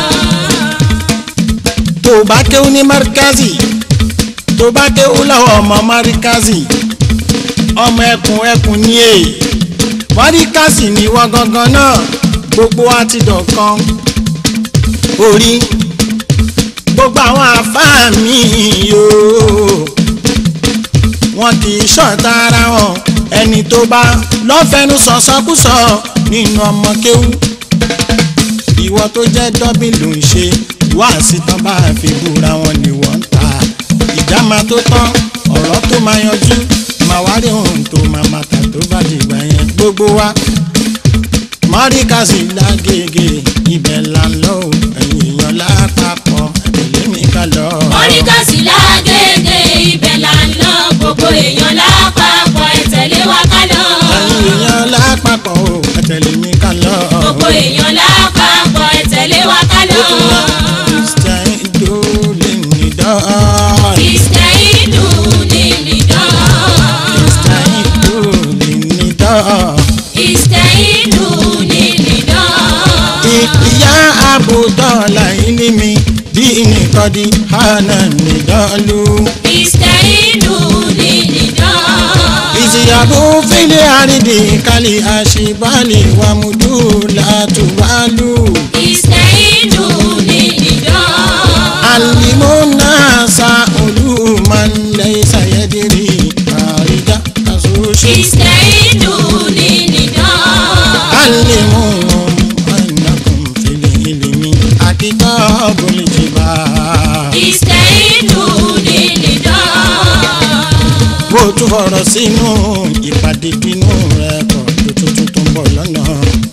tó o bá kéwú ní mọ́ríkàsì tó o bá kéwú lọ́wọ́ ọmọ mọ́ríkàsì ọmọ ẹkùn ẹkùn ní èyí mọ́ríkàsì ní wọ́n gangan náà gbogbo wa ti dọ̀kan orí gbogbo àwọn àfáà mi yóò wọn kì í ṣọ̀tá ara wọn ẹni tó bá lọ́fẹ̀ẹ́nu sọ̀sọ́kùsọ nínú ọmọ kéwú ìwọ tó jẹ́ dọ́bìn ló ń ṣe wáàsí tán bá fi búra wọn ni wọ́n ń ta ìjà máa tó tán ọ̀rọ̀ tó máa yanjú máa wá rí ohun tó máa máa tà tó bá dìgbà yẹn gbogbo wa mọ́ríkàsì lágége ibẹ̀ là ń lọ o ẹ̀yìn èèyàn lápapọ̀ ẹ̀tẹ̀lé mi ká lọ. mọ́ríkàsì lágége ibẹ̀ là ń lọ gbogbo èèyàn lápapọ̀ ẹ tẹ̀lé wa ká lọ. ẹ̀yìn èèyàn lápapọ̀ o ẹ̀tẹ̀lé mi ká lọ. gbogbo èèyàn lápapọ̀ ẹ tẹ̀lé wa ká lọ. kristian dole ní dán. ìsẹ̀yìndù ní nìdán. kristian dole ní dán. ìsẹ̀yìndù ní nìdán. ìyá àbùdọ́là ilé mi bí nìkan di hànà nìdánlú. ìsẹ̀yìndù ní nìdán. ìsìyàbò fílẹ̀ àrídì kálí àṣìbálẹ̀ wàmúdú látùbálù. ìsẹ̀yìndù ní nìdán. alimuna sa olùmọ̀n lẹ́sà yẹ́dìrì àrídà àsòṣì. ìsẹ̀yìndù ní nìdán. alimu anakum fili ilimi akitọ bolijiba. ìsẹ̀yìndù ní nìdán. bó tún fọ̀rọ̀ sínú ìpàdé bínú rẹ̀ kọ̀ tó tuntun tó ń bọ̀ lọ́nà.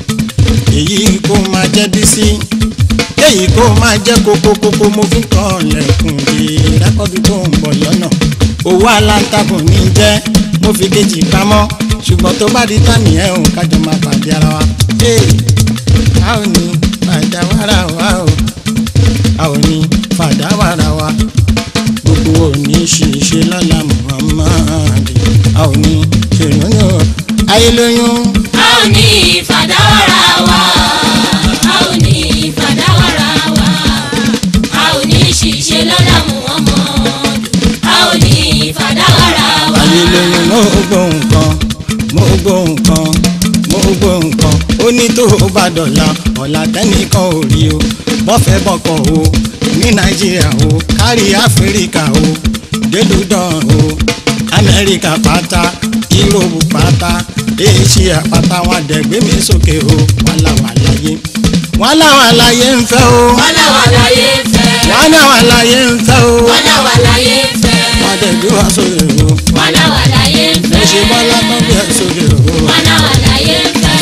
èyí kó máa jẹ́ bísí èyí kó máa jẹ́ kókókókó mo fi kọ́ lẹ́kùn di rẹ́kọ́dù tó ń bọ̀ lọ́nà owó aláǹtakùn ní jẹ́ mo fi kejì pamọ́ ṣùgbọ́n tó bá di tán nìyẹn ò kájọ máa pàdé ara wa. Hey, a ò ní fàdá wàrà wa o a ò ní fàdá wàrà wa gbogbo òní ṣìṣe lọ́la Muhammad a ò ní ṣèrànyàn ayélujára. a ò ní ìfàdáwàrà wa a ò ní ìfàdáwàrà wa a ò ní ṣìṣe lọ́dà Muhammad a ò ní ìfàdáwàrà wa. ayélujára mo gbọ́ nǹkan mo gbọ́ nǹkan mo gbọ́ nǹkan ó ní tó o bá dọ̀la ọ̀la tẹ́nìkan ò rí o bọ́fẹ́ bọ́kọ̀ o ní nàìjíríà o kárí áfíríkà o délùdàn o amẹ́ríkà pátá yúróòpù pátá éṣíà pátá wọn dẹ̀gbẹ́ mi sókè o wàhálà wà láyé wàhálà wà láyé ń fẹ́ o wàlà wà láyé fẹ́ wàhálà wà láyé ń fẹ́ o wàlà wà láyé fẹ́ wọn dẹ̀gbẹ́ wá sókè o wàlà wà láyé mo fẹ́ ṣe bọ́lá tó bí ẹ sókè o. wàlà wà láyé fẹ́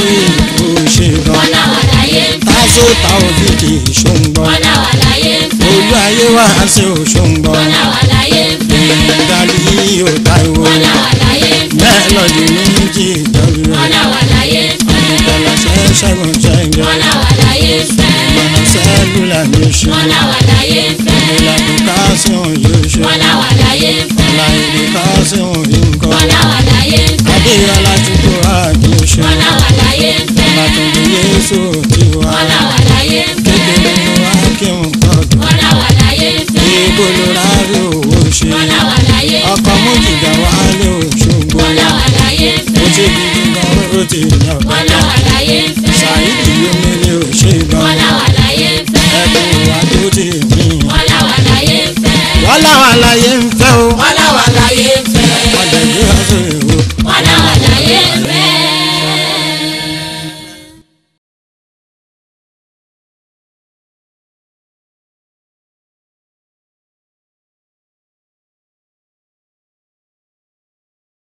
òṣèlú wàlà wà láyé fẹ́ tásó ta òfìdí ìṣòǹgbọ wàlà wà láyé fẹ́ olú ayé wá sí òṣòǹgbọ wàlà wà láyé fẹ́ gàlí òtáìwò wàlà wà láyé fẹ́ mélòdì méjì ìjọba wàlà wà láyé fẹ́ ìtọ́lá ṣẹ́ṣẹ́gun ṣẹ́jọ wàlà wà láyé fẹ́ ìmọ̀nà sẹ́lúlà nation wàlà wà láyé fẹ́ ìlànà kásíọ̀n yóò ṣe wàlà wà láyé fẹ́ ọ̀la ìlú kásíọ̀n yóò kọ́ wàlà wà láyé fẹ́ adéyọlá tukú àdúṣe wàlà wà láyé fẹ́ ìbàdàn yéésù tiwa wàlà wà láyé fẹ́ kékeré wa kí n kọ́dọ̀. wàlà wà láyé fẹ́ ibo ló rárí owó ṣe wàlà wà láyé ọkọ méjìlá wà lé òṣogbo wàlà wà láyé ó fẹ́ ti gidi gan ó ti yàn wàlà bàtà wà láyé fẹ́ ṣáìdì omele òṣè gan wàlà